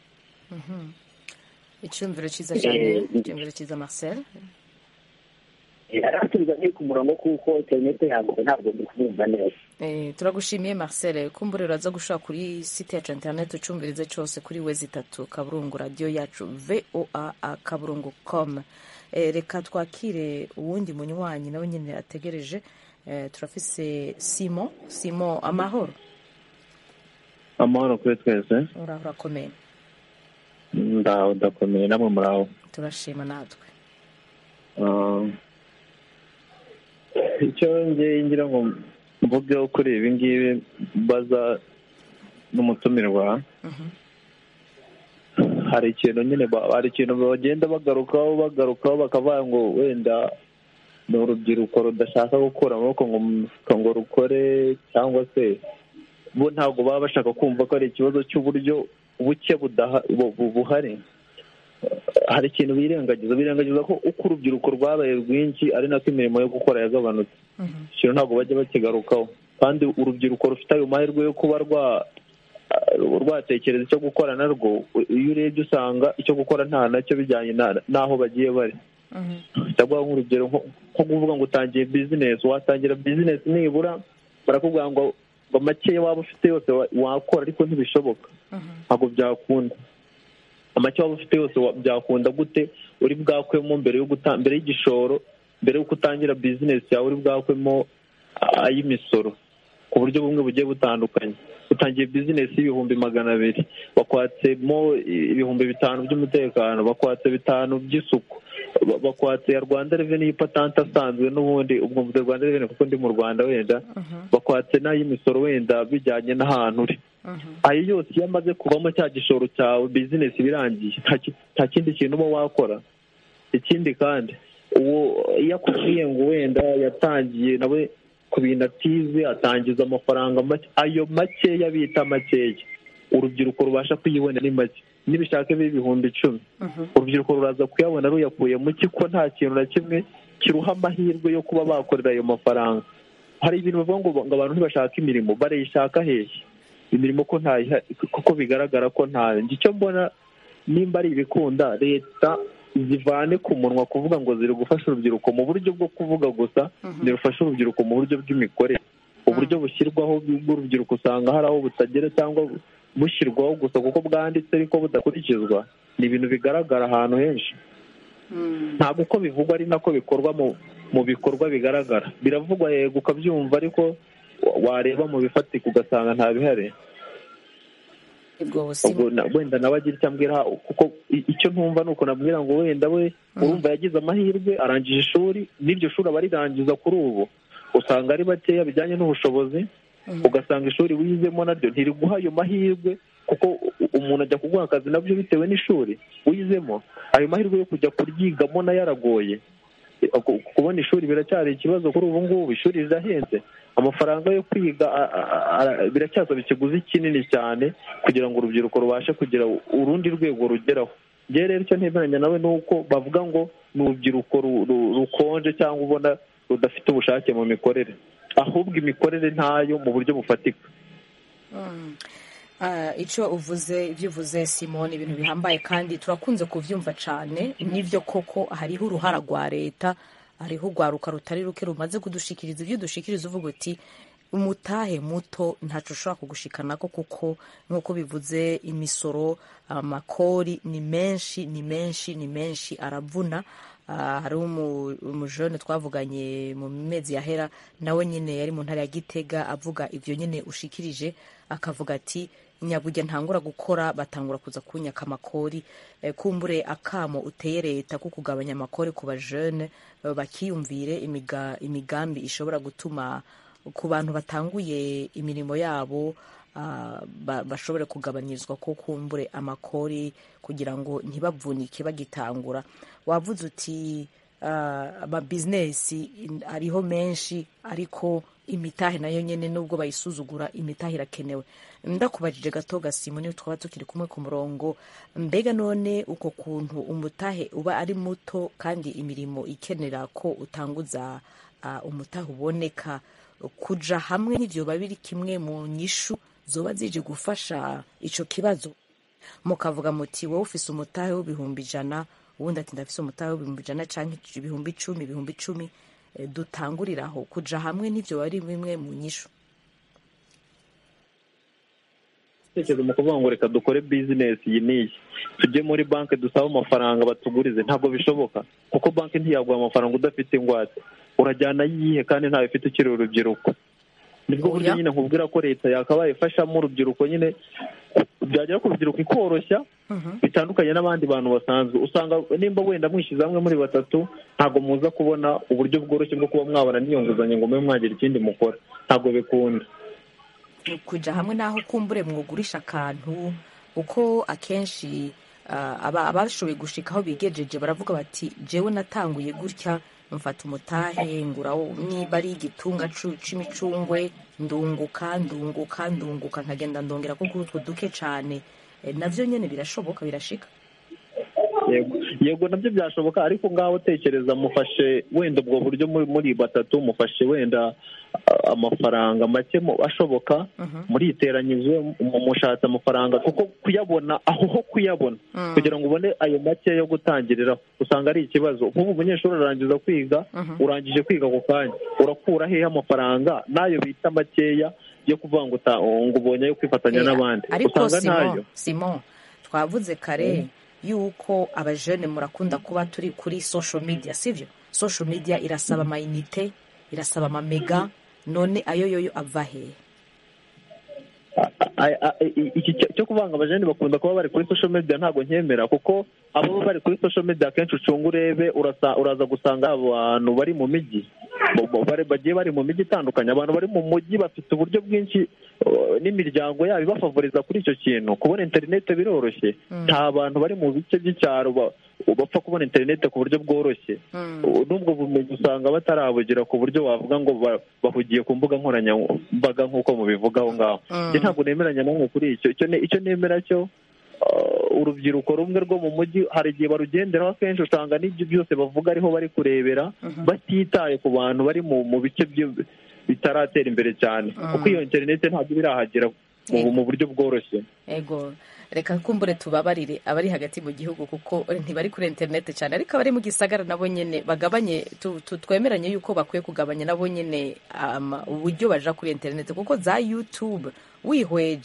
icyumviro cyiza cyane Eh, icyumviro cyiza marcel aratubiza nki ku murongo kuko interinete yanjye ntabwo ndi kumwumva neza Eh, turagushimiye marcel kumbure uraza gushaka kuri site yacu interineti ucumvirize cyose kuri wezi itatu kaburungu radiyo yacu voa akaburungu com Eh, reka twakire uwundi munywanyi nawe nyine ategereje Eh, turafise simo simo amahoro amahoro kuri twese uraho urakomeye ndaho ndakomeye namwe muraho turashima natwe Ah, icyo ngiye ngira ngo mvugeho kuri ibi ngibi baza n'umutumirwa hari ikintu nyine ba- hari ikintu bagenda bagarukaho bagarukaho bakavuga ngo wenda ni urubyiruko rudashaka gukura amaboko ngo mu mufuka ngo rukore cyangwa se bo ntabwo baba bashaka kumva ko ari ikibazo cy'uburyo buke budaha- bu- bu- buhari hari ikintu birengagiza birengagiza ko uko urubyiruko rwabaye rwinshi ari nako imirimo yo gukora yagabanutse ikintu ntabwo bajya bakigarukaho kandi urubyiruko rufite ayo mahirwe yo kuba rwa rwatekereza icyo gukora narwo iyo urebye usanga icyo gukora nta nacyo bijyanye na- n'aho bagiye bari ndaguha nk'urugero nko nko kuvuga ngo utangiye bizinesi watangira bizinesi nibura barakubwira ngo ngo makeya waba ufite yose wa- wakora ariko ntibishoboka ntabwo byakunda amake waba ufite yose wa- byakunda gute uri bwakwemo mbere yo guta mbere y'igishoro mbere y'uko utangira bizinesi yawe uri bwakwemo ah, ay'imisoro ku buryo bumwe bugiye butandukanye utangiye bizinesi y'ibihumbi magana abiri bakwatsemo ibihumbi bitanu by'umutekano bakwatse bitanu by'isuku ba- bakwatse ya rwanda reveni y'ipatante asanzwe n'ubundi ubwo mvuze rwanda reveni kuko ndi mu rwanda wenda bakwatse n'ay'imisoro wenda bijyanye n'ahantu uri ayo yose iyo amaze kuvamo cya gishoro cyawe bizinesi birangiye nta ki- nta kindi kintu uba wakora ikindi kandi uwo iyo akubwiye ngo wenda yatangiye nawe ku bintu atize atangiza amafaranga make ayo makeya bita makeya urubyiruko rubasha kuyibona ni make nibishaka bibe ibihumbi icumi urubyiruko ruraza kuyabona ruyakuye mu ko nta kintu na kimwe kiruha amahirwe yo kuba bakorera ayo mafaranga hari ibintu bavuga ngo ngo abantu ntibashaka imirimo barayishaka hehe imirimo ko ntayiha kuko bigaragara ko ntayo njye icyo mbona nimba ari ibikunda leta zivane ku munwa kuvuga ngo ziri gufasha urubyiruko mu buryo bwo kuvuga gusa zirufasha urubyiruko mu buryo bw'imikorere uburyo bushyirwaho bw'urubyiruko usanga hari aho butagera cyangwa bushyirwaho gusa kuko bwanditse ariko budakurikizwa ni ibintu bigaragara ahantu henshi ntabwo uko bivugwa ari nako bikorwa mu mu bikorwa bigaragara biravugwa yego ukabyumva ariko wa- wareba mu bifatika ugasanga nta bihari ubwo na- wenda nawe agira icyo ambwira kuko i- icyo ntumva ni uko nabwira ngo wenda we urumva yagize amahirwe arangije ishuri n'iryo shuri aba arirangiza kuri ubu usanga ari bakeya bijyanye n'ubushobozi ugasanga ishuri wizemo naryo ntiriguha ayo mahirwe kuko u- umuntu ajya kuguha akazi nabyo bitewe n'ishuri wizemo ayo mahirwe yo kujya kuryigamo nayo aragoye Ku- kubona ishuri biracyari ikibazo kuri ubu ngubu ishuri rirahenze amafaranga yo kwiga a- a- a- biracyasaba ikiguzi kinini cyane kugira ngo urubyiruko rubashe kugira urundi rwego rugeraho njyewe rero icyo ntemeranya nawe ni uko bavuga ngo ni urubyiruko ru- ru- rukonje cyangwa ubona rudafite ubushake mu mikorere ahubwo imikorere ntayo mu buryo bufatika Mm. Ah, icyo uvuze ibyo uvuze simoni ibintu bihambaye kandi turakunze kubyumva cyane n'ibyo koko hariho uruhara rwa leta hariho urwaruka rutari ruke rumaze kudushikiriza ibyo dushikiriza uvuga uti umutahe muto ntacyo ushobora kugushikanako kuko nk'uko bivuze imisoro amakori ni menshi ni menshi ni menshi aravuna Ah, hari umu- umujene twavuganye mu mezi yahera nawe nyine yari mu ntara ya gitega avuga ibyo nyine ushikirije akavuga ati nyabujya ntangura gukora batangura kuza kunyaka amakori Eh, kumbure akamo uteye leta ko kugabanya amakori ku bajene eh, bakiyumvire imiga- imigambi ishobora gutuma ku bantu batanguye imirimo yabo ah, ba- bashobore kugabanyirizwa ko kumbure amakori kugira ngo ntibavunike bagitangura wavuze uti ah, amabizinesi in- ariho menshi ariko imitahe nayo nyine nubwo bayisuzugura imitahe irakenewe ndakubajije gato gasimu niyo twaba tukiri kumwe ku murongo mbega none uko kuntu umutahe uba ari muto kandi imirimo ikenera ko utanguza ah, umutahe uboneka kuja hamwe n'ivyo biba biri kimwe mu nyishu zoba zije gufasha ico kibazo mukavuga muti wowe ufise umutahe w'ibihumbi ijana uwundi ati ndafise umutahe w'ibihumbi ijana canke ibihumbi icumi ibihumbi icumi eh, dutanguriraho kuja hamwe n'ivyo biba ari bimwe mu nyishu tekereza mu kuvuga ngo reka dukore bizinesi iyi n'iyi tujye muri banki dusabe amafaranga batugurize ntabwo bishoboka kuko banki ntiyaguha amafaranga udafite ingwate urajyana yihe kandi ntawe ufite ukiri urubyiruko nibwo buryo nyine nkubwira ko leta yakabaye ifashamo urubyiruko nyine byagera ku rubyiruko ikoroshya bitandukanye n'abandi bantu basanzwe usanga nimba wenda mwishyize hamwe muri batatu ntabwo muza kubona uburyo bworoshye bwo kuba mwabona n'iyo nguzanyo ngo mube mwagira ikindi mukora ntabwo bikunda kuja hamwe n'aho kumbure mwugurisha akantu uko akenshi ah, aba- abashoboye gushika aho bigejeje baravuga bati jewe natanguye gutya mfata umutahe ngurawo niba ari igitunga cu- c'imicungwe ndunguka ndunguka ndunguka nkagenda ndongera ko kuri utwo duke cane Eh, navyo nyene birashoboka birashika yego yego nabyo byashoboka ariko ngaho tekereza mufashe wenda ubwo buryo muri muri batatu mufashe wenda ah, amafaranga make mu- ashoboka muriteranyije mu- mushatse amafaranga kuko kuyabona aho ho kuyabona Mm. kugira ngo ubone ayo make yo gutangiriraho usanga ari ikibazo nk'ubu umunyeshuri arangiza kwiga urangije kwiga ako kanya urakura hehe amafaranga n'ayo bita makeya yo kuvuga ngo uta- ngo ubonye ayo kwifatanya Eh, n'abandi ariko usanga ntayo simon simon twavuze kare yuko abajene murakunda kuba turi kuri social media sivyo social media irasaba amayinite irasaba amamega none ayo yoyo ava hehe Ay- ay- i- iki cyo- cyo kuvanga abajene bakunda kuba bari kuri social media ntabwo nkemera kuko abo bari kuri social media akenshi ucunga urebe urasa- uraza gusanga abantu bari mu mijyi bo- bo- bari- bagiye bari mu mijyi itandukanye abantu bari mu mujyi bafite uburyo bwinshi uh, n'imiryango yabo ibafavoriza kuri icyo kintu kubona interineti biroroshye nta bantu bari mu bice by'icyaro ba- bapfa kubona interineti ku buryo bworoshye Uh, n'ubwo bumenyi usanga batarabugira ku buryo wavuga ngo ba- bahugiye ku mbuga nkoranyambaga nk'uko mubivuga aho ngaho Mm. Njye ntabwo nemeranya namwe kuri icyo icyo ne- icyo nemera cyo uh, urubyiruko rumwe rwo mu mujyi hari igihe barugenderaho akenshi usanga n'ibyo byose bavuga ariho bari kurebera batitaye ku bantu bari mu mu bice byo- bitaratera imbere cyane Mm. kuko iyo interineti ntabwo iba irahagera mu- mu buryo bworoshye ego reka kumbure tubabarire abari hagati mu gihugu kuko ntibari kuri interineti cyane ariko abari mu gisagara nabo nyene bagabanye tu- tu- twemeranye yuko bakwiye kugabanya nabo nyene ama- uburyo baja kuri interineti kuko za youtube wihweje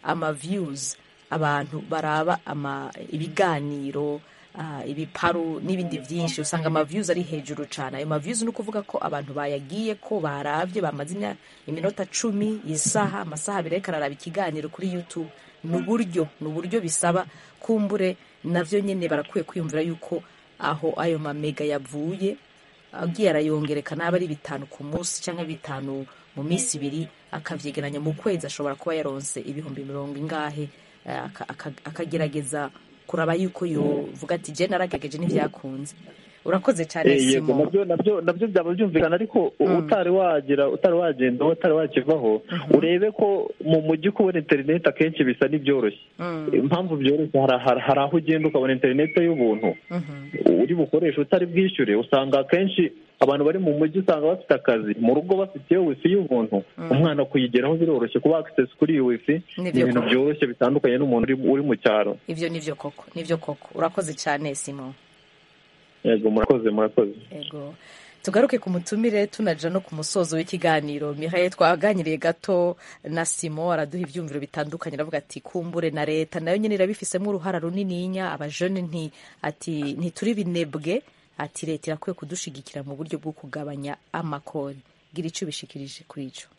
ama views abantu baraba ama ibiganiro ah, ibiparu n'ibindi byinshi usanga ama views ari hejuru cyane ayo ma views ni ukuvuga ko abantu bayagiye ko baravye bamaze imya- iminota cumi isaha amasaha abiri ariko araraba ikiganiro kuri youtube ni uburyo ni uburyo bisaba kumbure navyo nyene barakwiye kwiyumvira yuko aho ayo mamega yavuye agiye arayongereka naba ari bitanu ku munsi cyangwa bitanu mu minsi ibiri akavyegeranya mu kwezi ashobora kuba yaronse ibihumbi mirongo ingahe eh, aka- aka- akagerageza kuraba yuko yovuga ati je naragerageje n'ivyakunze urakoze cyane Eh, yego simo nabyo nabyo nabyo byaba byumvikana ariko utari wagira utari wagenda utari wakivaho urebe ko mu mujyi kubona interineti akenshi bisa n'ibyoroshye impamvu byoroshye hari hari- hari aho ugenda ukabona interineti y'ubuntu uri bukoresha utari bwishyure usanga akenshi abantu bari mu mujyi usanga bafite akazi mu rugo bafite iyo wifi y'ubuntu umwana kuyigeraho biroroshye kuba akisesi kuri iyo wifi ni Nibyo ibintu koko. byoroshye bitandukanye n'umuntu uri- uri mu cyaro ivyo nivyo koko nivyo koko urakoze cyane simo yego murakoze murakoze Ego. tugaruke ku mutumire tunaja no ku musozo w'ikiganiro mihaye twaganiriye gato na simo araduha ivyumviro bitandukanye aravuga ati kumbure na leta nayo nyene irabifisemo uruhara runininya abajene nti ati ntituri binebwe ati leta irakwiye kudushigikira mu buryo bwo kugabanya amakori gira ico bishikirije kuri ico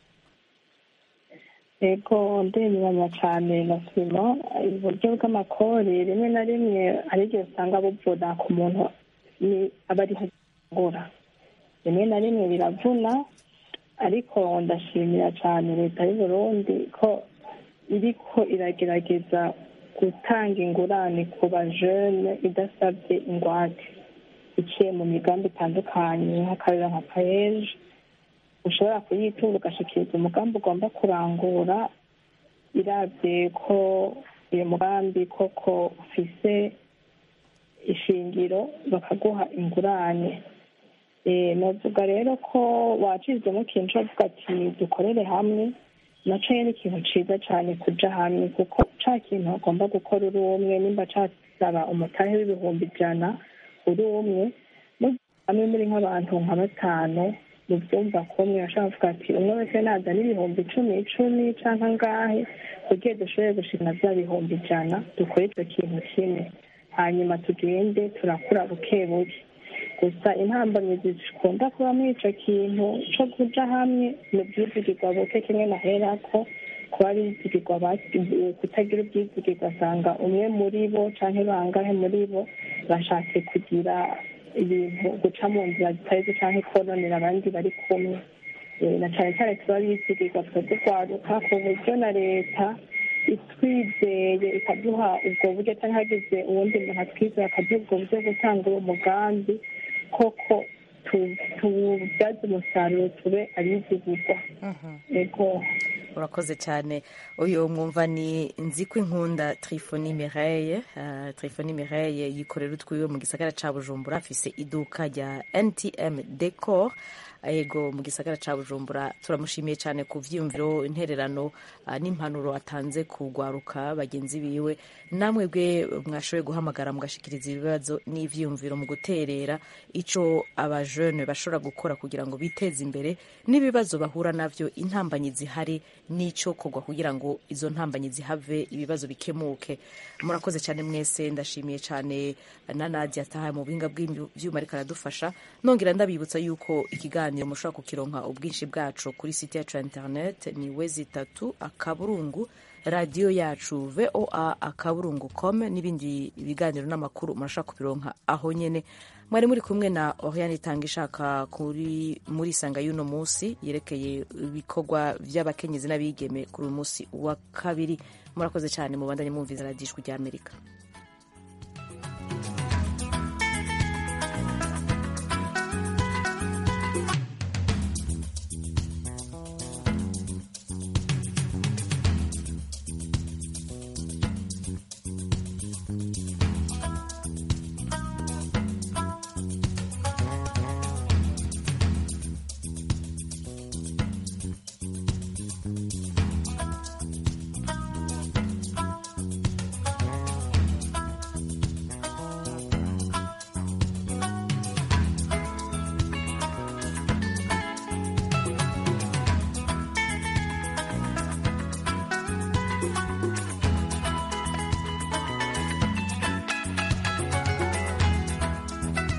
yego ndemeranya cyane na sima uburyo bw'amakori rimwe na rimwe hari igihe usanga buvuna ku muntu ni aba ariho agura rimwe na rimwe biravuna ariko ndashimira cyane leta y'u Burundi ko iriko iragerageza gutanga ingurane ku bajene idasabye ingwate iciye mu migambi itandukanye nk'akarere nka payeje ushobora kuyitunga ugashikiriza umugambi ugomba kurangura irabye ko uyu mugambi koko ufise ishingiro bakaguha ingurane Eh, novuga rero ko wacizemo ikintu uvuga ati dukorere hamwe naco ni ikintu ciza cane kuja hamwe kuko ca kintu ugomba gukora uri umwe nimba casaba umutahe w'ibihumbi ijana uri umwe mugiye hamwe muri nk'abantu nka batanu mu byumba kumwe ashobora kuvuga ati umwe wese nazana ibihumbi icumi icumi canke angahe kugira dushobore gushikana vya bihumbi ijana dukore ico kintu kimwe hanyuma tugende turakura buke buke gusa intambamyi zikunda kuba muri ico kintu co kuja hamwe ni ubwizigirwa buke kimwe naherako kuba bizigirwa basi- kutagira ubwizigirwa asanga umwe muri bo canke bangahe muri bo bashatse kugira ibintu guca mu nzira zitari zo canke kononera abandi bari kumwe Eh, na cane cane tuba bizigirwa twebwe rwaruka ku buryo na leta itwizeye ikaduha ubwo buryo cyangwa hagize uwundi muntu atwizeye akaduha ubwo buryo bwo gutanga uwo mugambi koko tu- tubyaze umusaruro tube abizigirwa yego urakoze cyane uyu mwumva ni nziko inkunda trifoni mireye uh, trifoni mireye yikorera utwiwe mu gisagara ca bujumbura afise iduka rya ntm decor ego mu gisagara ca bujumbura turamushimiye cyane ku vyiyumviro intererano uh, n'impanuro atanze kugwaruka bagenzi biwe namwe bwe mwashoboye guhamagara mugashikiriza ibibazo n'ivyiyumviro mu guterera ico abajene bashobora gukora kugira ngo biteze imbere n'ibibazo bahura navyo intambanyi zihari n'ico kogwa kugira ngo izo ntambanyi zihave ibibazo bikemuke murakoze cyane mwese ndashimiye cyane na Nadia ataha mu buhinga bw'ivyuma ariko aradufasha nongera ndabibutsa yuko ikiganiro mushobora kukironka ubwinshi bwacu kuri site yacu ya internet ni wezi itatu akaburungu radiyo yacu voa akaburungu com n'ibindi biganiro n'amakuru murashobora kubironka aho nyene mwari muri kumwe na oriane itanga ishaka kuri muri isanga y'uno munsi yerekeye ibikorwa by'abakenyezi n'abigeme kuri uyu munsi wa kabiri murakoze cyane mubandanye mwumviza radiyo ijwi ry'amerika